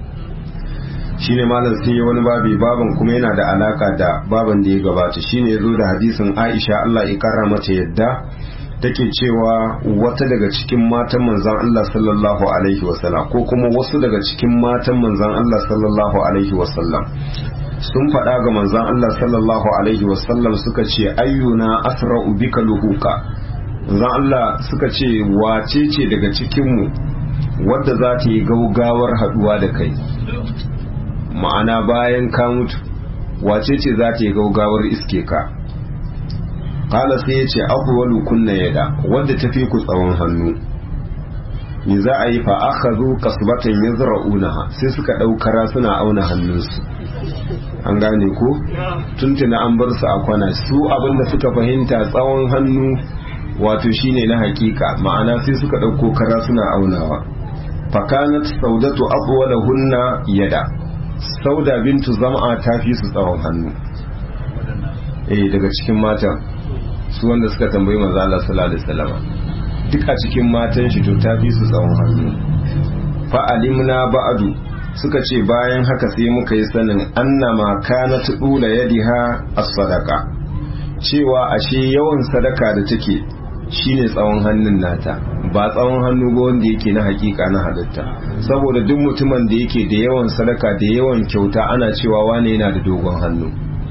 Speaker 1: shi ne malam sai wani babi baban kuma yana da alaka da baban da ya gabata shi ne ya zo da hadisin aisha allah ya kara mata yadda take cewa wata daga cikin matan manzan Allah sallallahu alaihi wasallam ko kuma wasu daga cikin matan manzan Allah sallallahu alaihi wasallam sun faɗa ga manzan Allah sallallahu alaihi wasallam suka ce ayyuna asra'u bika luhuka manzan Allah suka ce wace ce daga cikinmu wadda za ta yi gaugawar haɗuwa da kai ma'ana bayan ka mutu wace ce za ta yi gaugawar iske ka kala sai ya ce abuwalu kunna yada wadda ta fi ku tsawon hannu me za a yi fa aka zo kasbatan ya zara'unaha sai suka ɗaukara suna auna hannunsu an gane ko tuntuna an bar su a kwana su abinda suka fahimta tsawon hannu wato shine na hakika ma'ana sai suka ɗauko kara suna aunawa fakanat saudatu abuwala hunna yada sauda bintu zama ta fi su tsawon hannu eh daga cikin matan su wanda suka tambayi manzo Allah sallallahu alaihi wasallam duk a cikin matan shi to ta fi su tsawon hannu fa alimna ba'du suka ce bayan haka sai muka yi sanin annama kanat dula yadiha as-sadaqa cewa ashe yawan sadaka da take shine tsawon hannun nata ba tsawon hannu ba wanda yake na hakika na halitta saboda duk mutumin da yake da yawan sadaka da yawan kyauta ana cewa wane yana da dogon hannu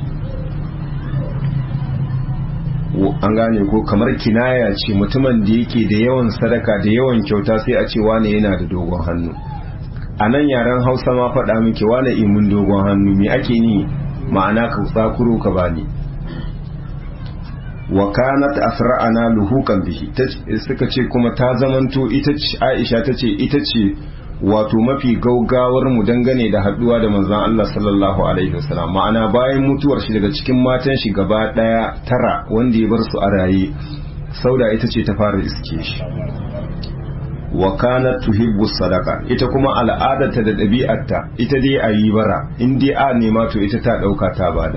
Speaker 1: an gane ko kamar kinaya ce mutumin da yake da yawan sadaka da yawan kyauta sai a ce wane yana da dogon hannu a nan yaren hausa ma faɗa miki wane imin dogon hannu me ake ni ma'ana ka tsakuro ka bani wa kanat asra'ana luhukan bihi suka ce kuma ta zamanto ita ce Aisha tace ita ce wato mafi gaugawar mu dangane da haduwa da manzon Allah sallallahu alaihi wasallam ma'ana bayan mutuwar shi daga cikin matan shi gaba daya tara wanda ya bar su a raye sauda ita ce ta fara iske shi wa kanat tuhibbu sadaka ita kuma al'adarta da ɗabi'arta ita dai a yi bara in dai a nema to ita ta ɗauka ta bada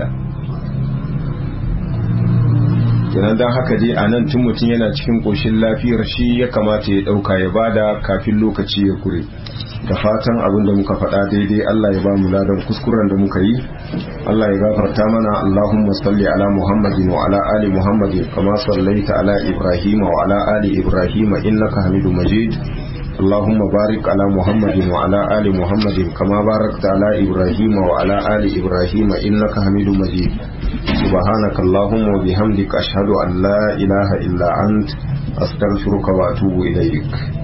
Speaker 1: kenan don haka dai a nan tun mutum yana cikin ƙoshin lafiyar shi ya kamata ya ɗauka ya bada kafin lokaci ya kure da fatan abin da muka faɗa daidai Allah ya ba mu ladan kuskuren da muka yi Allah ya gafarta mana Allahumma salli ala Muhammadin wa ala ali Muhammadin kama sallaita ala Ibrahim wa ala ali Ibrahim innaka Hamidum Majid اللهم بارك على محمد وعلى آل محمد كما باركت على إبراهيم وعلى آل إبراهيم إنك حميد مجيد سبحانك اللهم وبحمدك أشهد أن لا إله إلا أنت أستغفرك وأتوب إليك